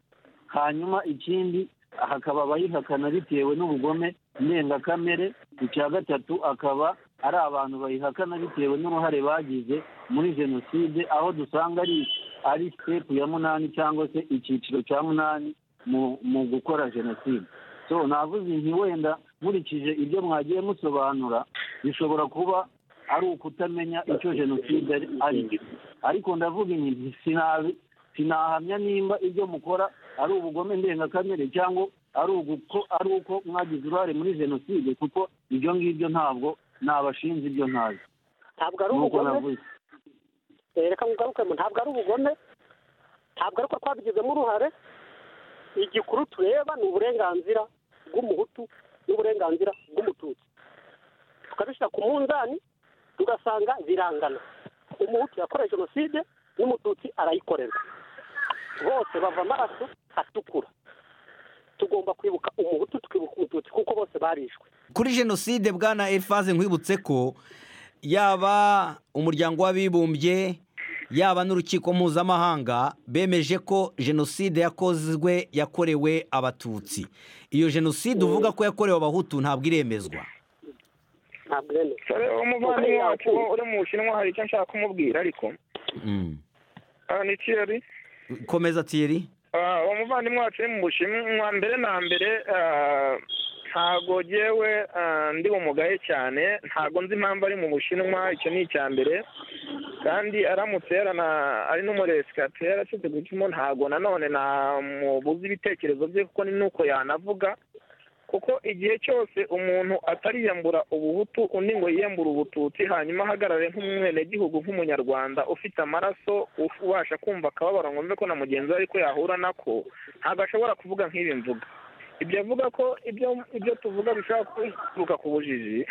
hanyuma ikindi hakaba abayihakana bitewe n'ubugome ndengakamere icya gatatu akaba ari abantu bayihakana bitewe n'uruhare bagize muri jenoside aho dusanga ari ari sitepu ya munani cyangwa se icyiciro cya munani mu- mu gukora jenoside so navuze nti wenda nkurikije ibyo mwagiye musobanura bishobora kuba ari ukutamenya icyo jenoside ari- ari cyo ariko ndavuga nti sinabi- sinahamya nimba ibyo mukora ari ubugome ndengakamere cyangwa ari uko ari uko mwagize uruhare muri jenoside kuko ibyo ngibyo ntabwo nabashinze ibyo ntazi ntabwo ari nuko ubugome navuze Eh, reka mugarukemo ntabwo ari ubugome ntabwo ari uko twabigizemo uruhare igikuru tureba ni uburenganzira bw'umuhutu n'uburenganzira bw'umututsi tukabishyira ku munzani tugasanga birangana umuhutu yakoreye jenoside n'umututsi arayikorerwa bose bava amaraso atukura tugomba kwibuka umuhutu tukibuka umututsi kuko bose barishwe kuri jenoside bwana elifaze nkwibutse ko yaba umuryango w'abibumbye yaba n'urukiko mpuzamahanga bemeje ko jenoside yakozwe yakorewe abatutsi iyo jenoside uvuga ko yakorewe abahutu ntabwo iremezwa ntabwo iremewe dore umuvandimwe wacu wo uri mu bushinwa hari icyo nshaka kumubwira ariko Mm. aha ni kiyari komeza tiyeri Ah, uwo muvandimwe wacu uri mu bushinwa mbere na mbere ah, ntago yewe ndi umugaye cyane ntago nzi impamvu ari mu bushinwa icyo ni icya mbere kandi aramutse yarana ari n'umuresikate yarashize gucamo ntago nanone namubuza ibitekerezo bye kuko ni nuko yanavuga kuko igihe cyose umuntu atariyambura ubuhutu undi ngo yiyambure ubututsi hanyuma ahagarare nk'umwenegihugu nk'umunyarwanda ufite amaraso uf- ubasha kumva akababaro ngo mve ko na mugenzi we ariko yahura nako ntabwo ashobora kuvuga nk'ibi mvuga ibyo avuga ko ibyo ibyo tuvuga bishobora kuturuka ku bujiji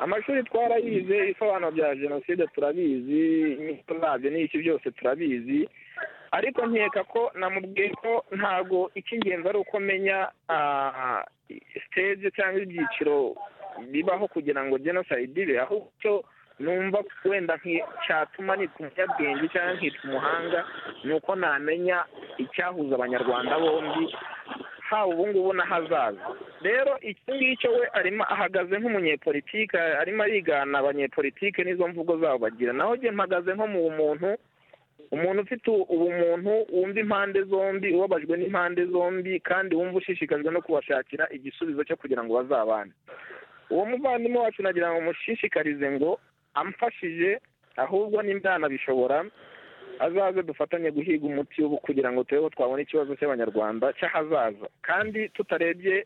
amashuri twarayize ibisobanuro bya jenoside turabizi inyito zabyo n'iki byose turabizi ariko nkeka ko namubwiye ko ntabwo icy'ingenzi ari uko menya ah, stage cyangwa ibyiciro bibaho kugira ngo genocide ibe ahubwo numva wenda nki- cyatuma nitwa umunyabwenge cyangwa nkitwa umuhanga ni uko namenya icyahuza abanyarwanda bombi haba ubu ngubu n'ahazaza rero iki ngicyo we arimo ahagaze nk'umunyepolitike arimo arigana abanyepolitike n'izo mvugo zabo bagira naho njye mpagaze nko mu muntu umuntu ufite ubumuntu wumva impande zombi ubabajwe n'impande zombi kandi wumva ushishikajwe no kubashakira igisubizo cyo kugira ngo bazabane uwo muvandimwe wacu nagira ngo mushishikarize ngo amfashije ahubwo n'imbyana bishobora azaze dufatanye guhiga umuti ubu kugira ngo turebe ko twabona ikibazo cy'abanyarwanda cy'ahazaza kandi tutarebye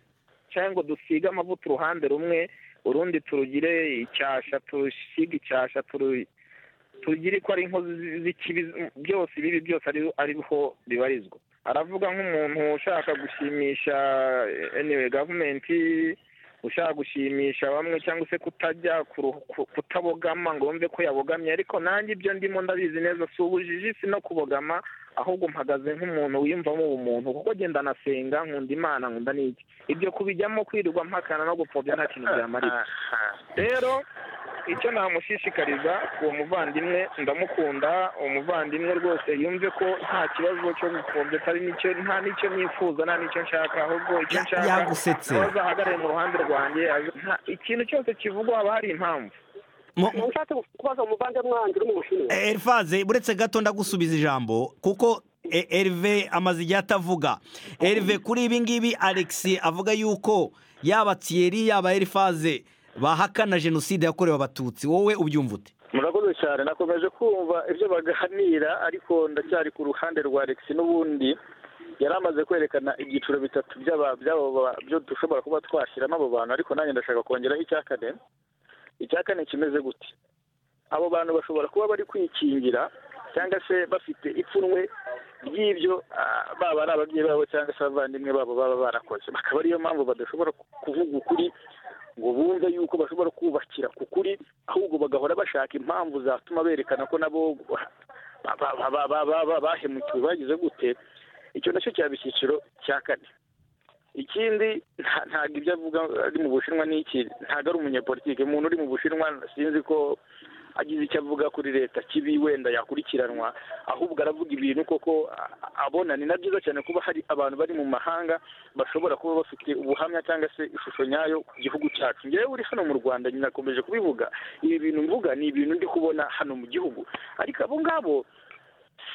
cyangwa ngo dusige amavuta uruhande rumwe urundi turugire icyasha turusige icyasha turu- tugire ko ari inkozi zi- z'ikibi byose ibibi byose ari ariho bibarizwa aravuga nk'umuntu ushaka gushimisha eh, anyway gavumenti ushaka gushimisha bamwe cyangwa se kutajya kuru- ku- kutabogama ngo wumve ko yabogamye ariko nanjye ibyo ndimo ndabizi neza si ubujiji si no kubogama ahubwo mpagaze nk'umuntu wiyumvamo ubumuntu kuko genda nasenga nkunda imana nkunda n'iki ibyo kubijyamo kwirirwa mpakana no gupfobya nta kintu byamarira rero icyo namushishikariza uwo muvandimwe ndamukunda uwo muvandimwe rwose yumve ko nta kibazo cyo gupfobya atari n'icyo nta n'icyo nifuza nta n'icyo nshaka ahubwo icyo Ya- nshaka yagusetse ko azahagarare mu ruhande rwanjye azi- nta- ikintu cyose kivugwa haba hari impamvu Mu- mu- ushatse kubaza umuvandimwe wanjye uri mu bushinwa Eh, Elfaze buretse gato ndagusubiza ijambo kuko eh, Herve amaze igihe atavuga Herve kuri ibi ngibi Alex avuga yuko yaba Thierry yaba Elfaze bahakana jenoside yakorewe abatutsi wowe ubyumva ute murakoze cyane nakomeje kumva ibyo baganira ariko ndacyari ku ruhande rwa Alex n'ubundi yari amaze kwerekana ibyiciro bitatu by'aba- by'abo ba- byo dushobora kuba twashyiramo abo bantu ariko nanjye ndashaka kongeraho icya kane icya kane kimeze gute abo bantu bashobora kuba bari kwikingira cyangwa se bafite ipfunwe ry'ibyo ah, baba ari ababyeyi babo cyangwa se abavandimwe babo baba barakoze bakaba ariyo mpamvu badashobora ku- kuvuga ukuri ngo bumve yuko bashobora kubakira ku kuri ahubwo bagahora bashaka impamvu zatuma berekana ko nabo ba- ba- ba- ba- ba- ba- ba- bahemukiwe bagize gute icyo nacyo cyaba icyiciro cya kane ikindi nta- ntabwo ibyo avuga ari mu bushinwa ni iki ntabwo ari umunyepolitike umuntu uri mu bushinwa sinzi ko agize icyo avuga kuri leta kibi wenda yakurikiranwa ahubwo aravuga ibintu koko a- abona ni na byiza cyane kuba hari abantu bari mu mahanga bashobora kuba bafite ubuhamya cyangwa se ishusho nyayo ku gihugu cyacu ngewe uri hano mu rwanda nyinakomeje kubivuga ibi bintu mvuga ni ibintu ndi kubona hano mu gihugu ariko abo ngabo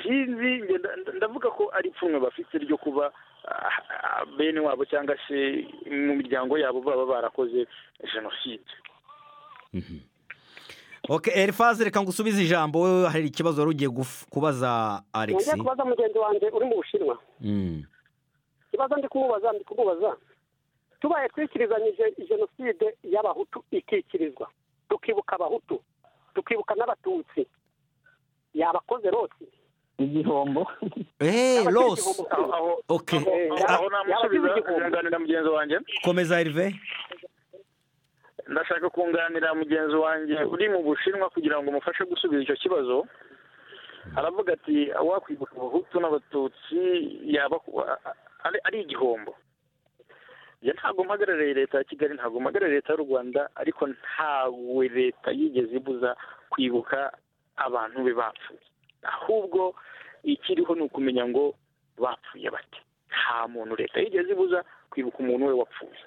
sinzi njye nda- nda- ndavuga ko ari ipfunwe bafite ryo kuba ah, ah, bene wabo cyangwa se mu miryango yabo baba barakoze jenoside oke elifaze reka ngo usubize ijambo wowe hari ikibazo wari ugiye guf- kubaza nongeye alexi kubaza mugenzi wanjye uri mu bushinwa Mm. ikibazo ndi kumubaza ndi kumubaza tubaye twikirizanyije jenoside y'abahutu ikikirizwa tukibuka abahutu tukibuka n'abatutsi yabakoze rose igihombo eee Yaba rose igihombo aho cyose. aho oke Eh, aho- ya- aho namusubiza yaba igihugu. kunganira mugenzi wanjye komeza erive ndashaka kunganira mugenzi wanjye uri mu bushinwa kugira ngo umufashe gusubiza icyo kibazo aravuga ati wakwibuka abahutu n'abatutsi yaba ari- ari igihombo njye ntabwo mpagarariye leta ya kigali ntabwo mpagarariye leta y'u rwanda ariko ntawe leta yigeze ibuza kwibuka abantu be bapfuye ahubwo ikiriho ni ukumenya ngo bapfuye bate nta muntu leta yigeze ibuza kwibuka umuntu we wapfuye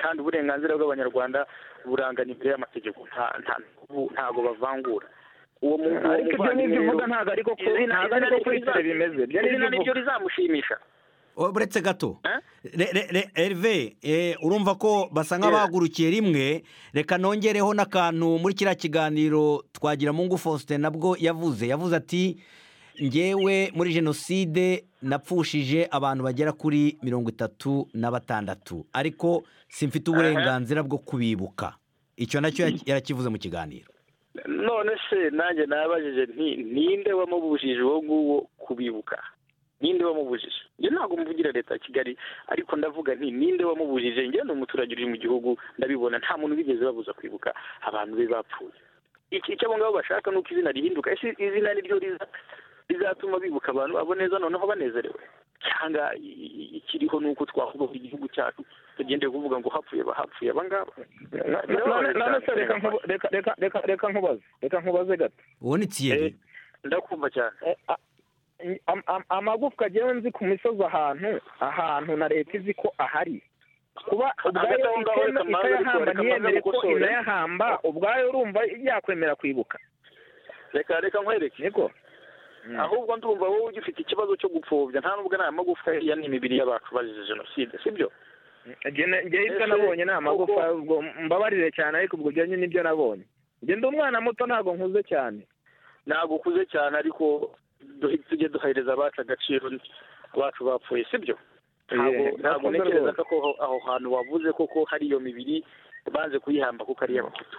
kandi uburenganzira bw'abanyarwanda burangana imbere y'amategeko nta- nta- ubu ntabwo bavangura uwo mu- uwo ariko ibyo ni muvandimwe ibyo rero- uvuga ntabwo ariko ku- izina- ntabwo izina ariko ni kuri ibyo kure riza- bimeze ibyo ni izina ibyo ni uvuga byo rizamushimisha uretse gato Eh? Re- re- re- erive eh, urumva ko basa nk'abahagurukiye rimwe reka nongereho n'akantu muri kiriya kiganiro twagira mungu faustin nabwo yavuze yavuze ati ngewe muri jenoside napfushije abantu bagera kuri mirongo itatu na batandatu ariko simfite uburenganzira bwo kubibuka icyo nacyo ya- yarakivuze mu kiganiro none se nanjye nabajije nti ninde wamubujije uwo nguwo kubibuka ninde wamubujije njye ntabwo mvugira leta ya kigali ariko ndavuga nti ninde wamubujije njye ni umuturage uri mu gihugu ndabibona nta muntu bigeze babuza kwibuka abantu be bapfuye iki icyo abo ngabo bashaka ni uko izina rihinduka ese izina ni ryo riza rizatuma bibuka abantu abo neza noneho banezerewe cyangwa i- i- ikiriho ni uko twahubaka igihugu cyacu tugendeye kuvuga ngo hapfuye bahapfuye aba ngaba none none se reka nkubu- reka reka reka- reka nkubaze reka nkubaze gato ubona itiyeri ndakumva cyane Eh, a- am- am- amagufwa agewe nzi ku misozi ahantu ahantu na leta izi ko ahari kuba ubwayo aho ngaho itema- reka mbanze itayahamba reka mbanze ntiyemere ko gukosore. inayahamba ubwayo urumva yakwemera kwibuka reka reka nkwereke niko ahubwo ndumva wowe ugifite ikibazo cyo gupfobya nta nubwo nta magufwa ya n'imibiri y'abantu bazize jenoside sibyo Njye ne- njye ibyo Ese nabonye ni amagufa koko- ubwo mbabarire cyane ariko ubwo byo nibyo nabonye njye ndi umwana muto ntabwo nkuze cyane ntabwo ukuze cyane ariko duhe- tujye duhereza abacu agaciro abacu bapfuye sibyo ntabwo Eh, ntabwo nakunze ntekereza rwose. ko aho- aho hantu wavuze koko hari iyo mibiri banze kuyihamba kuko ari iy'abahutu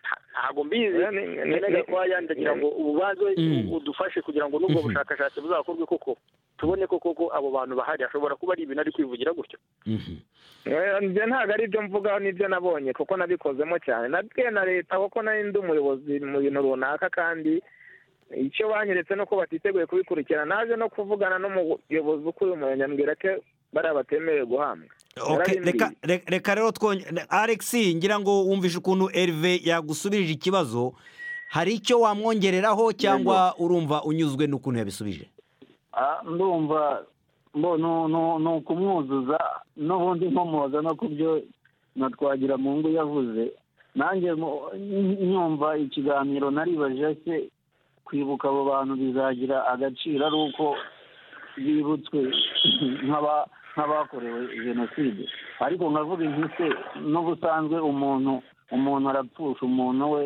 Nta- ntabwo mbizi Eh, ni- ni- nkenega ni- ko wayandi agira ngo ububanze Mm. udufashe kugira ngo n'ubwo Mhm. bushakashatsi buzakorwe koko tubone ko koko abo bantu bahari hashobora kuba ari ibintu ari kwivugira gutyo Mhm. Eh, njye ntabwo ari ibyo mvuga nibyo nabonye kuko nabikozemo cyane nabwiye na leta kuko nari ndi umuyobozi mu bintu runaka kandi icyo banyeretse ni uko batiteguye kubikurikirana naje no kuvugana n'umuyobozi ukuriye umurenge ambwira ko bariya batemerewe guhambwa Ok, reka re- reka rero twongere alexi ngira ngo wumvishe ukuntu erive yagusubije ikibazo hari icyo wamwongereraho cyangwa urumva unyuzwe n'ukuntu yabisubije Ah, ndumva mbo nu- nu- ni ukumwuzuza n'ubundi nkomoza no ku byo na twagira mu ngo yavuze nanjye mu- n- nyumva ikiganiro naribaje se kwibuka abo bantu bizagira agaciro ari uko bibutswe nk'aba- nk'abakorewe jenoside ariko nkavuga nti se n'ubusanzwe umuntu umuntu arapfusha umuntu we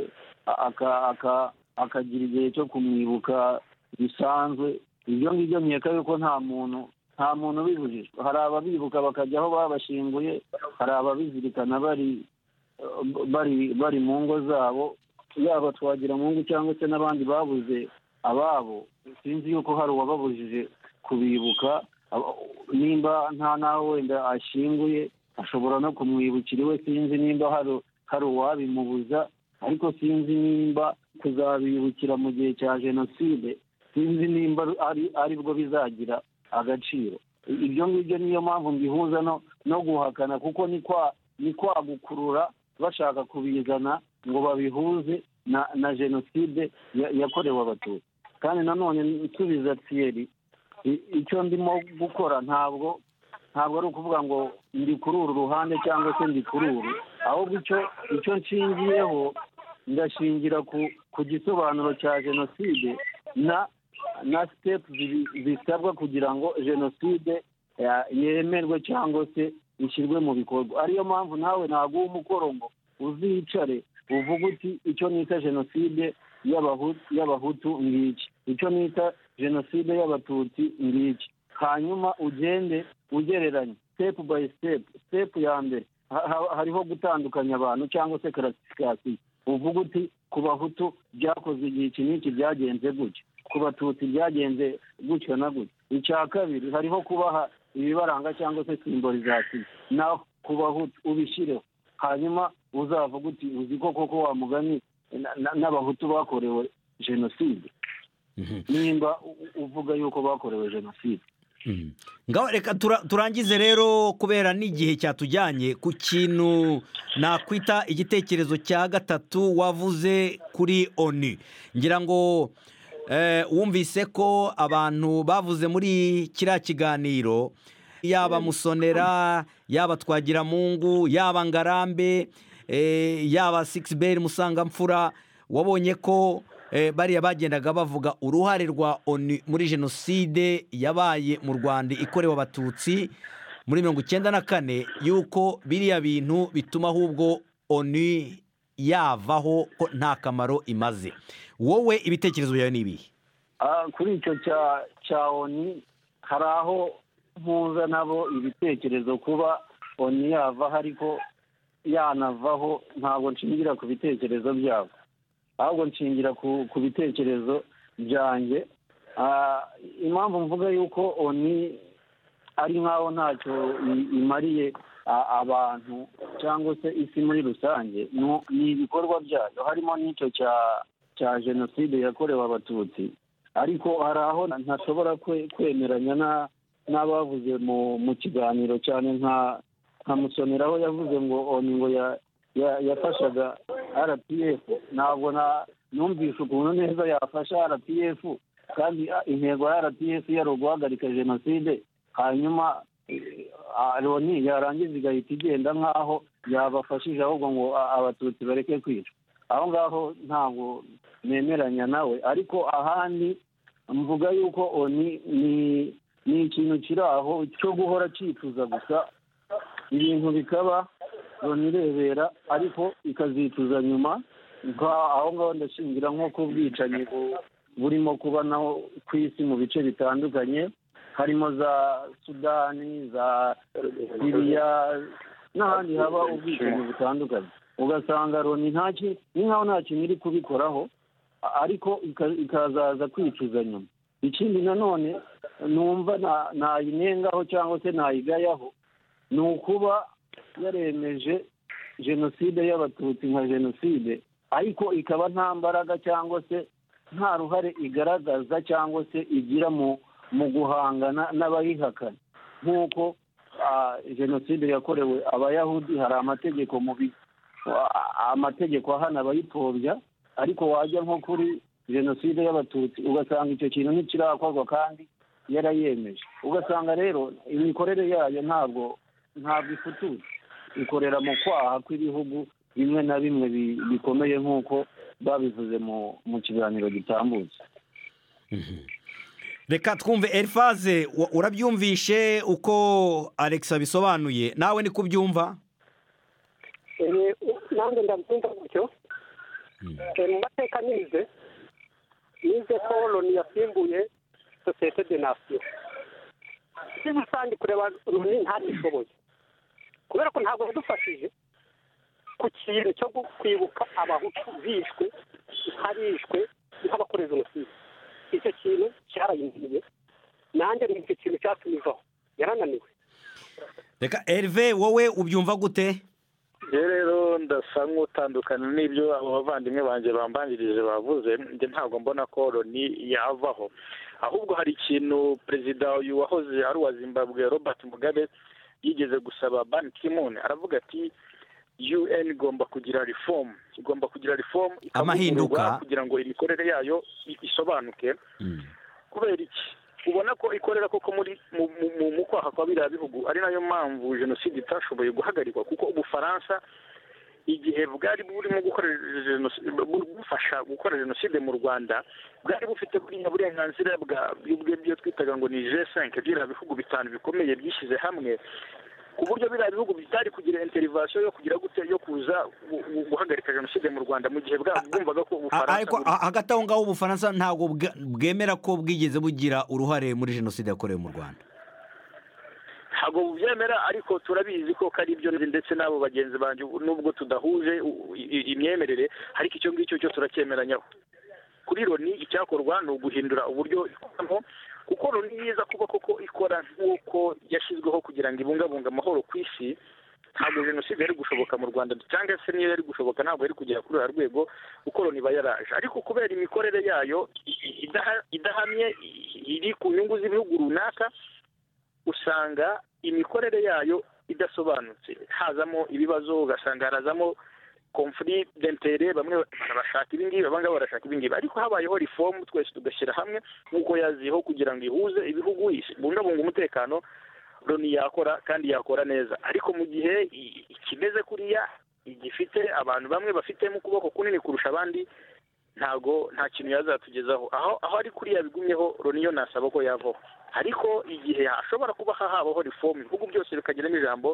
akagira igihe cyo kumwibuka bisanzwe ibyo ngibyo nkeka yuko nta muntu nta muntu ubibujijwe hari ababibuka bakajya aho babashyinguye hari ababizirikana bari bari bari mu ngo zabo yaba twagira mu ngo cyangwa se n'abandi babuze ababo sinzi yuko hari uwababujije kubibuka nimba nta n'aho wenda ashyinguye ashobora no kumwibukira iwe sinzi nimba hari hari uwabimubuza ariko sinzi nimba kuzabibukira mu gihe cya jenoside sinzi nimba ari bwo bizagira agaciro ibyo ngibyo niyo mpamvu mbihuza no guhakana kuko ni kwagukurura bashaka kubizana ngo babihuze na jenoside yakorewe abatutsi kandi nanone nsubiza tiyeri icyo ndimo gukora ntabwo ntabwo ari ukuvuga ngo ndi kuri uru ruhande cyangwa se ndi kuri uru ahubwo icyo icyo nshingiyeho ndashingira ku gisobanuro cya jenoside na na sitepu zisabwa kugira ngo jenoside yemerwe cyangwa se ishyirwe mu bikorwa ariyo mpamvu nawe naguha umukoro ngo uzicare uvuga uti icyo nita jenoside y'abahutu ngiki icyo nita jenoside y'abatutsi ngiki hanyuma ugende ugereranya sitepu bayi sitepu sitepu ya mbere hariho gutandukanya abantu cyangwa se karasifikasiyo uvuga uti ku bahutu byakoze igihe iki n'iki byagenze gutya ku batutsi byagenze gutyo na gutya icya kabiri hariho kubaha ibibaranga cyangwa se simborizasiyo naho ku bahutu ubishyireho hanyuma uzavuga uti uzi ko koko wamugani n'abahutu bakorewe jenoside nimba uvuga yuko bakorewe jenoside ngaho reka turangize rero kubera n'igihe cyatujyanye ku kintu nakwita igitekerezo cya gatatu wavuze kuri oni ngira ngo wumvise ko abantu bavuze muri kiriya kiganiro yaba musonera yaba twagiramungu yaba ngarambe yaba sikisiberi musangamfura wabonye ko bariya bagendaga bavuga uruhare rwa oni muri jenoside yabaye mu rwanda ikorewe abatutsi muri mirongo icyenda na kane yuko biriya bintu bituma ahubwo oni yavaho ko nta kamaro imaze wowe ibitekerezo byawe ni ibihe kuri icyo cya oni hari aho mpuza nabo ibitekerezo kuba oni yavaho ariko yanavaho ntabwo nshingira ku bitekerezo byabo ahubwo nshingira ku bitekerezo byanjye impamvu mvuga yuko oni ari nkaho ntacyo imariye abantu cyangwa se isi muri rusange ni ibikorwa byayo harimo n'icyo cya jenoside yakorewe abatutsi ariko hari aho ntashobora kwemeranya n'abavuze mu kiganiro cyane nka musonera aho yavuze ngo oni ngo yafashaga rpf ntabwo numvishe ukuntu neza yafasha rpf kandi intego ya rpf yari uguhagarika jenoside hanyuma loni yarangiza igahita igenda nk'aho yabafashije ahubwo ngo abatutsi bareke kwica aho ngaho ntabwo nemeranya nawe ariko ahandi mvuga yuko oni ni ikintu kiri aho cyo guhora cyifuza gusa ibintu bikaba irebera ariko ikazicuza nyuma aho ngaho ndashingira nko ku bwicanyi burimo kuba naho ku isi mu bice bitandukanye harimo za sudani za siriya n'ahandi haba ubwicanyi butandukanye ugasanga loni ntaki ni nkaho nta kintu iri kubikoraho ariko ikazaza kwicuza nyuma ikindi nanone numva nayinengaho cyangwa se nayigayaho ni ukuba yaremeje jenoside y'abatutsi nka jenoside ariko ikaba nta mbaraga cyangwa se nta ruhare igaragaza cyangwa se igira mu guhangana n'abayihakana nk'uko jenoside yakorewe abayahudi hari amategeko mubi amategeko ahana abayipfobya ariko wajya nko kuri jenoside y'abatutsi ugasanga icyo kintu ntikirakorwa kandi yarayemeje ugasanga rero imikorere yayo ntabwo ntabwo ifututse ikorera mu kwaha kw'ibihugu bimwe na bimwe bikomeye nk'uko babivuze mu kiganiro gitambutse reka twumve erifaze urabyumvishe uko alex abisobanuye nawe ni kubyumva nanjye ndabyumva gutyo mu mateka nize nize ko loni yasimbuye sosiyete de nasiyo muri rusange kureba loni ntagishoboye kubera ko ntabwo yadufashije ku kintu cyo gu- kwibuka abahutu bishwe ntabishwe nk'abakorera jenoside icyo kintu cyarayinaniye nanjye ni icyo kintu cyatumivaho yarananiwe reka erive wowe ubyumva gute rero rero ndasa nk'utandukana n'ibyo abo bavandimwe banjye bambangirije bavuze njye ntabwo mbona ko loni yavaho ahubwo hari ikintu perezida uyu wahoze ari uwa zimbabwe robert mugabe yigeze gusaba ban kimuni aravuga ati un igomba kugira reform igomba kugira reform Amahinduka. ikavugururwa kugira ngo imikorere yayo i- isobanuke kubera iki ubona ko ikorera koko muri mu, mu, mu, mu kwaha kwa biriya bihugu ari nayo mpamvu jenoside itashoboye guhagarikwa kuko ubufaransa igihe bwari burimo gukorera jenoside bu- bufasha gukora jenoside mu rwanda bwari bufite buriya burenganzira bwa bw'ibyo byo twitaga ngo ni g5 biriya bihugu bitanu bikomeye byishyize hamwe ku buryo biriya bihugu bitari kugira interivasiyo yo kugira gute yo kuza gu- gu- guhagarika jenoside mu rwanda mu gihe bwa- bwumvaga ko A- ubufaransa ariko buri- a- hagati aho ngaho ubufaransa ntabwo bwa- bwemera ko bwigeze bugira uruhare muri jenoside yakorewe mu rwanda ntabwo bubyemera ariko turabizi ko ko ari ibyo nzi ndetse n'abo bagenzi banjye ubu- nubwo tudahuje u- i- imyemerere ariko icyo ngicyo cyo turacyemeranyaho kuri loni icyakorwa ni uguhindura uburyo ikoramo kuko loni yiza kuba koko ikora nk'uko yashyizweho kugira ngo ibungabunge amahoro ku isi ntabwo jenoside yari gushoboka mu rwanda cyangwa se niyo yari gushoboka ntabwo yari kugera kuri uriya rwego kuko loni iba yaraje ariko kubera imikorere yayo i- i- idaha- idahamye i- iri ku nyungu z'ibihugu runaka usanga imikorere yayo idasobanutse hazamo ibibazo ugasanga harazamo conflit d'intere bamwe barashaka ibingibi abangaba barashaka ibingibi ariko habayeho reform twese tugashyira hamwe nk'uko yaziho kugira ngo ihuze ibihugu ibungabunga umutekano loni yakora kandi yakora neza ariko mu gihe i- ikimeze kuriya igifite abantu bamwe bafitemo ukuboko kunini kurusha abandi ntago nta kintu yazatugezaho aho aho ari kuriya bigumyeho loni yo nasaba ko yavaho ariko igihe hashobora kuba habaho reform ibihugu byose bikagiramo ijambo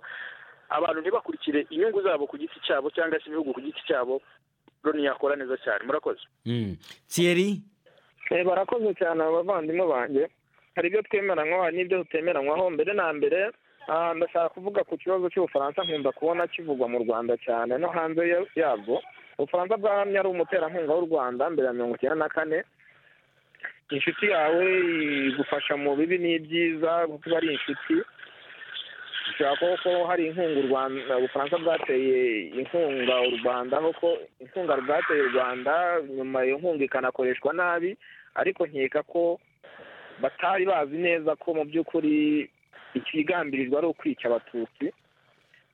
abantu ntibakurikire inyungu zabo ku giti cyabo cyangwa se ibihugu ku giti cyabo loni yakora neza cyane murakoze Mm. thierry Eh, barakoze cyane aba bavandimwe banjye hari ibyo twemeranywa hari n'ibyo tutemeranywaho mbere na mbere ah, ndashaka kuvuga ku kibazo cy'ubufaransa nkunda kubona kivugwa mu rwanda cyane no hanze ya- yabwo ubufaransa bwahamye ari umuterankunga w'u rwanda mbere ya mirongo icyenda na kane inshuti yawe igufasha mu bibi n'ibyiza kuko iba ari inshuti ushobora kuba ko hari inkunga u rwanda ubufaransa bwateye inkunga u rwanda kuko inkunga bwateye u rwanda nyuma iyo nkunga ikanakoreshwa nabi ariko nkeka ko batari bazi neza ko mu by'ukuri ikigambirizwa ari ukwica abatutsi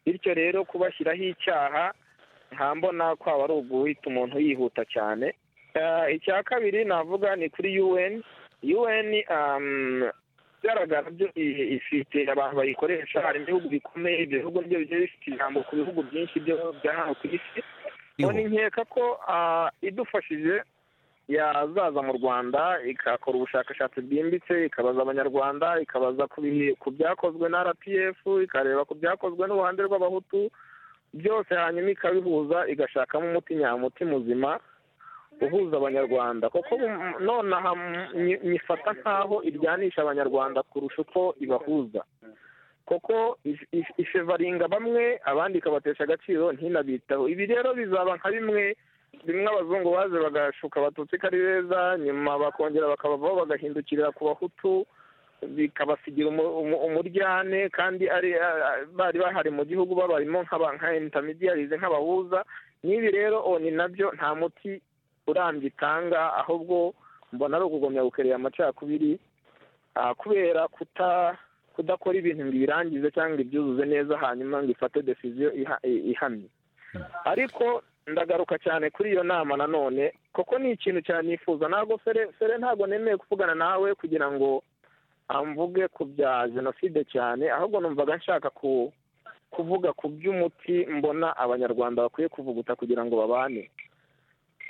bityo rero kubashyiraho icyaha nta mbona ko aba ari uguhita umuntu yihuta cyane Eh, icya kabiri navuga ni kuri un un um, igaragara byo i- ifite abantu bayikoresha hari ibihugu bikomeye ibyo bihugu nibyo bigiye bifite ijambo ku bihugu byinshi byo bya hano ku isi Iho. none nkeka ko ah, idufashije yazaza mu rwanda igakora ubushakashatsi bwimbitse ikabaza abanyarwanda ikabaza ku bihe- ku byakozwe na rpf ikareba ku byakozwe n'uruhande rw'abahutu byose hanyuma ikabihuza igashakamo umuti nyamuti muzima uhuza abanyarwanda kuko mu- nonaha mu- nyi- nyifata nk'aho iryanisha abanyarwanda kurusha uko ibahuza kuko if- if- ifevaringa bamwe abandi ikabatesha agaciro ntinabitaho ibi rero bizaba nka bimwe bimwe abazungu baje bagashuka abatutsi ko ari beza nyuma bakongera bakabavaho bagahindukirira ku bahutu bikabasigira umu- umu- umuryane kandi ari a- a- bari bahari mu gihugu babarimo nk'aba- nka intermediaries nk'abahuza n'ibi rero oni nabyo nta muti urambye itanga ahubwo mbona ari ukugumya gukerera amacakubiri ah, kubera kuta kudakora ibintu ngo ibirangize cyangwa ngo ibyuzuze neza hanyuma ngo ifate decision iha- i- ihamye ariko ndagaruka cyane kuri iyo nama nanone kuko ni ikintu cyane nifuza ntabwo fere fere ntabwo nemeye kuvugana nawe kugira ngo amvuge ku bya jenoside cyane ahubwo numvaga nshaka ku kuvuga ku by'umuti mbona abanyarwanda bakwiye kuvuguta kugira ngo babane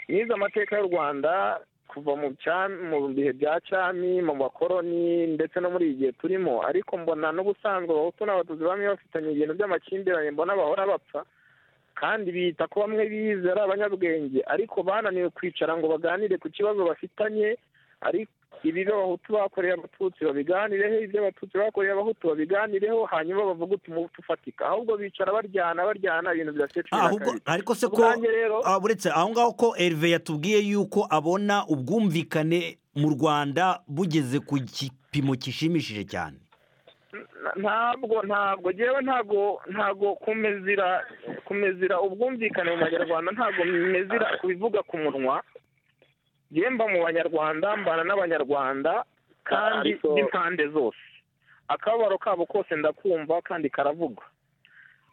nize amateka y'u rwanda kuva mu cya- mu bihe bya cyami mu bakoroni ndetse no muri iyi gihe turimo ariko mbona n'ubusanzwe abahutu n'abatutsi bamwe bafitanye ibintu by'amakimbirane mbona bahora bapfa kandi bita ko bamwe bize ari abanyabwenge ariko bananiwe kwicara ngo baganire ku kibazo bafitanye ariko ibibi abahutu bakoreye abatutsi babiganireho ibyo abatutsi bakoreye abahutu babiganireho hanyuma bavuga umuhutu ufatika ahubwo bicara baryana baryana ibintu bidasecura ahubwo ariko se ko ubwanjye rero ah, uretse aho ngaho ko erive yatubwiye yuko abona ubwumvikane mu rwanda bugeze ku gipimo gishimishije cyane na- ntabwo ntabwo ngewe ntabwo ntabwo kumezira kumezira ubwumvikane mu banyarwanda ntabwo mezira kubivuga ku munwa ngewe mba mu banyarwanda mbana n'abanyarwanda kandi Ariko- n'impande zose akababaro kabo kose ndakumva kandi karavugwa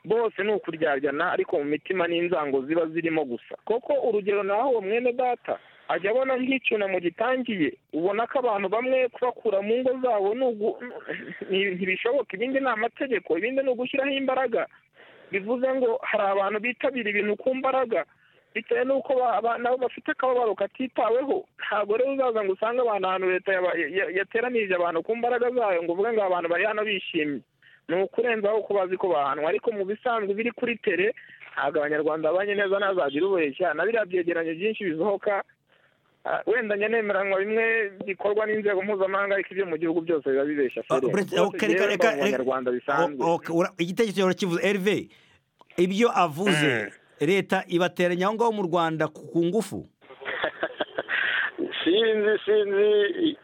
bose ni ukuryajyana ariko mu mitima n'inzango ziba zirimo gusa koko urugero naho uwo mwene data ajya abona nk'icyunamo gitangiye ubona ko abantu bamwe kubakura mu ngo zabo ni ugu- ni- ntibishoboka ibindi ni amategeko ibindi ni ugushyiraho imbaraga bivuze ngo hari abantu bitabira ibintu ku mbaraga bitewe n'uko ba- ba- nabo bafite akababaro katitaweho ntabwo rero uzaza ngo usange abantu ahantu leta yaba- ya- yateranirije abantu ku mbaraga zayo ngo uvuge ngo abantu bari hano bishimye ni ukurenzaho ko bazi ko bahanwa ariko mu bisanzwe biri kuri tere ntabwo abanyarwanda babanye neza ntazagira ubeshya na biriya byegeranyo byinshi bisohoka Ah, wenda njya nemeranywa bimwe bikorwa n'inzego mpuzamahanga ariko ibyo mu gihugu byose biba bibeshya Ah, feri uretse- Byose okay, reka- byerekwa reka- mu reka- banyarwanda bisanzwe O- okay, ura- igitekerezo urakivuze erive ibyo avuze leta ibateranya aho ngaho mu rwanda ku ku ngufu sinzi sinzi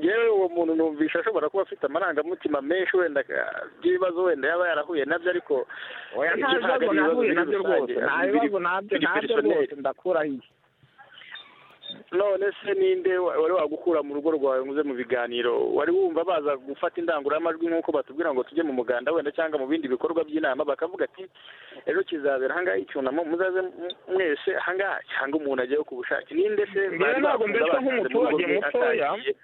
yewe uwo muntu numvisha ashobora kuba afite amarangamutima menshi wenda ah, by'ibibazo wenda yaba yarahuye nabyo ariko oya nta bibazo nahuye nabyo rwose nta bibazo nabyo nabyo rwose ndakuraho iki none se ninde wa- wari wagukura mu rugo rwawe ngo uze mu biganiro wari wumva baza gufata indangururamajwi nk'uko batubwira ngo tujye mu muganda wenda cyangwa mu bindi bikorwa by'inama bakavuga ati ejo kizabera ahangaha icyunamo muzaze mu- mwese ahangaha cyangwa umuntu ajyayo ku bushake ninde se Njyewe bari ntabwo bakunda mbeshwa basanze mu rugo nk'umuturage rwe mutoya. atagiye?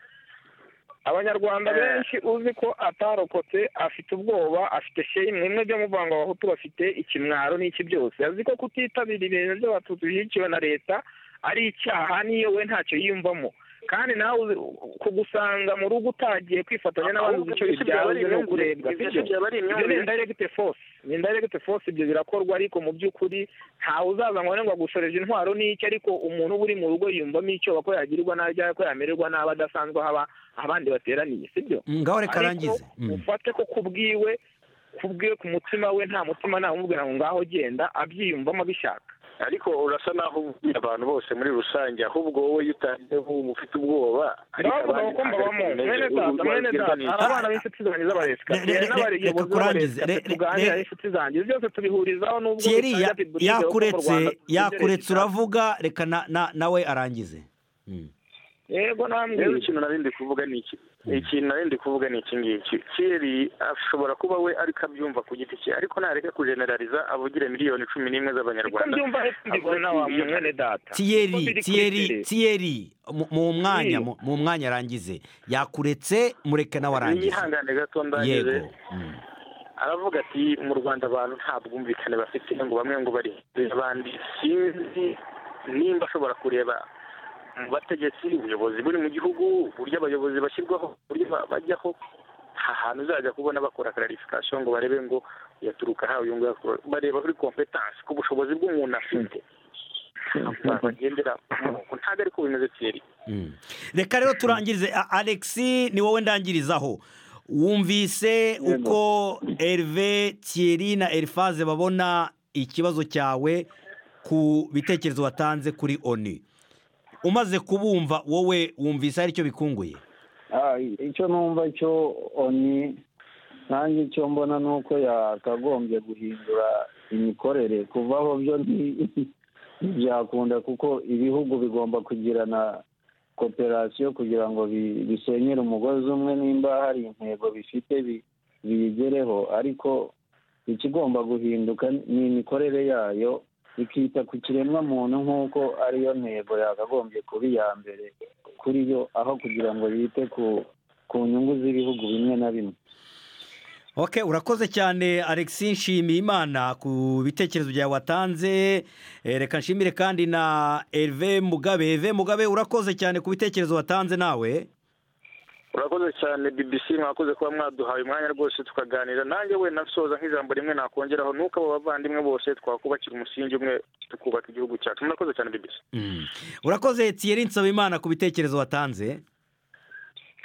abanyarwanda Eh. benshi uzi ko atarokotse afite ubwoba afite shame bimwe byo muvanga abahutu bafite ikimwaro n'iki byose azi ko kutitabira ibintu by'abatutsi bishyigikiwe na leta ari icyaha niyo we ntacyo yiyumvamo kandi nawe uzi- kugusanga mu rugo utagiye kwifatanya n'abandi uzi icyo Ahubwo bibyara uzi no imyumvire, kurebwa ibyinshi sibyo byaba ari ibyo ni imyumvire. indirect force ni indirect force ibyo birakorwa ariko mu by'ukuri ntawe uzaza ngo ngo agushoreje intwaro n'iki ariko umuntu uba uri mu rugo yiyumvamo icyo ko yagirirwa nabi cyangwa ko yamererwa nabi adasanzwe aho aba- abandi bateraniye sibyo Mm, ngaho reka ariko arangize Mm. ufate ko kubwiwe kubwiwe ku mutima we nta mutima nta umubwira ngo ngaho genda abyiyumvamo abishaka ariko urasa naho ubwira abantu bose muri rusange ahubwo wowe iyo utangiyeho uba ufite ubwoba ariko ndabavuga abandi ko mbabamo ntabwo mwene ari ko data bimeze. mwene Ubwira data ni- hari abana b'inshuti zanjye z'abaresika Re- re- re- n'abayobozi reka kurangize. b'abaresika Re- re- tuganira re- n'inshuti zanjye ibi byose tubihurizaho n'ubwo Thierry bitajya ya- bidurize kuko mu yakuretse Rwanda tubigereye yakuretse cyane. uravuga reka na- na- nawe arangize Mm. yego namwe rero ikintu nari ndi kuvuga ni iki ikintu nari ndi kuvuga ni iki ngiki kiri ashobora kuba we ariko abyumva ku giti cye ariko nareka kujeneraliza avugire miliyoni cumi n'imwe uko z'abanyarwanda mbyumva hepfo mbibona wa mwene data Uko biri Thierry kuri Thierry tere. Thierry mu- mu mwanya Thierry. mu mu mwanya arangize yakuretse mureke nawe arangize yihangane gato yego ndagize Mm. aravuga ati mu rwanda abantu nta bwumvikane bafite ngo bamwe ngo bari hejuru y'abandi sinzi nimba ashobora kureba mu bategetsi ubuyobozi buri mu gihugu uburyo abayobozi bashyirwaho uburyo ba- bajyaho nta hantu uzajya kubona bakora kararifikasiyo ngo barebe ngo yaturuka aha uyu nguyu akora- bareba kuri kompetansi ku bushobozi bw'umuntu afite ntabwo bagendera ku murongo ntabwo ariko bimeze kiri Mm. reka rero turangirize A- alexi ni wowe ndangirizaho wumvise uko erive Thierry na erifaze babona ikibazo cyawe ku bitekerezo watanze kuri oni umaze kubumva wowe wumvise hari icyo bikunguye Ah, icyo numva cyo oni nanjye icyo mbona ni uko yakagombye guhindura imikorere kuvaho byo nti- ntibyakunda kuko ibihugu bigomba kugirana koperasiyo kugira ngo bi- bisenyere umugozi umwe nimba hari intego bifite bi- biyigereho ariko ikigomba guhinduka ni imikorere yayo ikita ku kiremwa muntu nk'uko ariyo ntego yakagombye kuba iya mbere kuri yo aho kugira ngo yite ku ku nyungu z'ibihugu bimwe na bimwe Ok urakoze cyane Alexi nshimiye imana ku bitekerezo byawe watanze Eh, reka nshimire kandi na Herve Mugabe Herve Mugabe urakoze cyane ku bitekerezo watanze nawe urakoze cyane bbc mwakoze kuba mwaduhaye umwanya rwose tukaganira nanjye wenda nsoza nk'ijambo rimwe nakongeraho nuko abo bavandimwe bose twakubakira umusingi umwe tukubaka igihugu cyacu murakoze cyane bbc urakoze tiyeri nsabimana ku bitekerezo watanze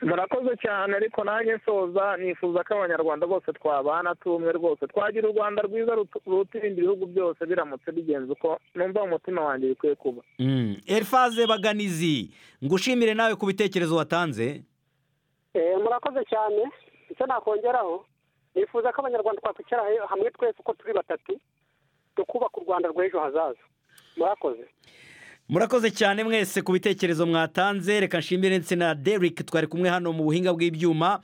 murakoze cyane ariko nanjye nsoza nifuza ko abanyarwanda bose twabana tumwe rwose twagira u rwanda rwiza rutu- ruruta ibindi bihugu byose biramutse bigenze uko numva mu mutima wanjye bikwiye kuba Mm. elifaze baganizi ngushimire nawe ku bitekerezo watanze Eh, murakoze cyane icyo nakongeraho nifuza ko abanyarwanda twakwicara he- hamwe twese uko turi batatu tukubaka u rwanda rw'ejo hazaza murakoze murakoze cyane mwese ku bitekerezo mwatanze reka nshimire ndetse na derek twari kumwe hano mu buhinga bw'ibyuma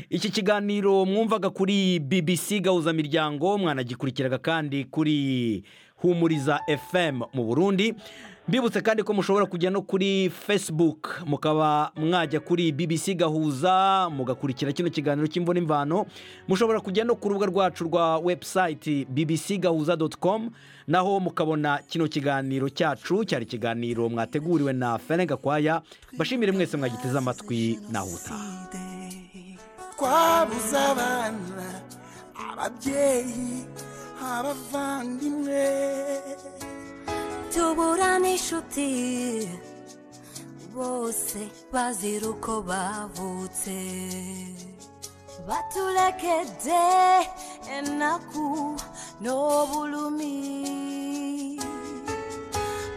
iki kiganiro mwumvaga kuri bbc gahuza miryango mwanagikurikiraga kandi kuri humuriza fm mu burundi mbibutse kandi ko mushobora kujya no kuri facebook mukaba mwajya kuri bbc gahuza mugakurikira kino kiganiro cy'imvuna imvano mushobora kujya no ku rubuga rwacu rwa website bbc gahuza com naho mukabona kino kiganiro cyacu cyari ikiganiro mwateguriwe na fene gakwaya bashimire mwese mwagiteze amatwi naho utaha twabuze abana ababyeyi abavandimwe tubura n'inshuti bose bazira uko bavutse batulekedde ennaku n'obulumi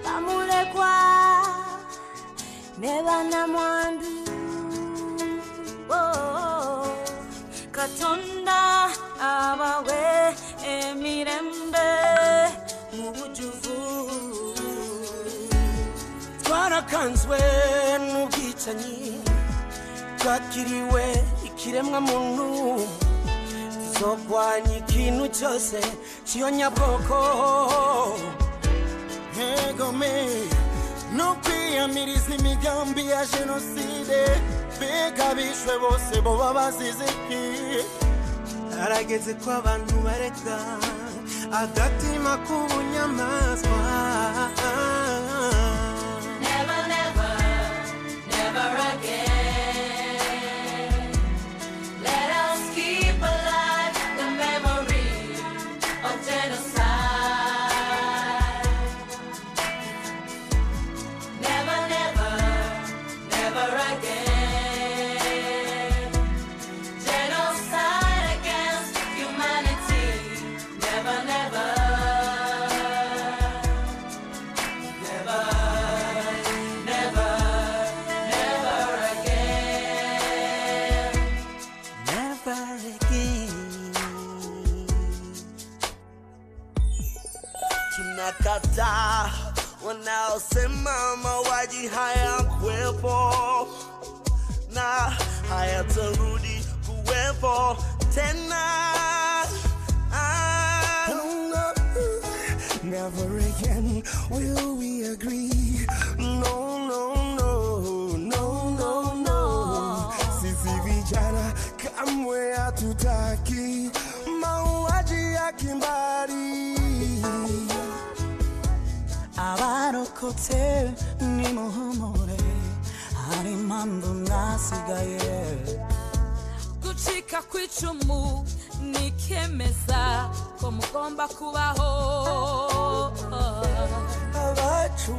bamulekwa ne bannamwandu Oh, katonda abawe emirembe mu bujuvu twarakanzwe n'ubwicanyi twakiriwe ikiremwa muntu tuzogwanya ikintu cyose cyiyonyabwoko nkegome no kwiyamiriza imigambi ya jenoside mbega bishwe bose boba bazize iki harageze ko abantu bareka agatima k'ubunyamaswa Never again. Tunakataa wanaosema mauaji hayakuwepo na hayatarudi kuwepo tena. Ah. Never again will we agree. No, no, no, no, no, no. Sisi vijana kamwe hatutaki mauaji ya kimbari. abarokotse nimuhumure hari impamvu mwasigaye gucika kw'icumu nikemeza ko mugomba kubaho abacu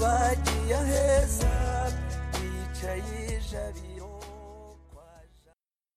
bagiye aheza bicaye ijabiro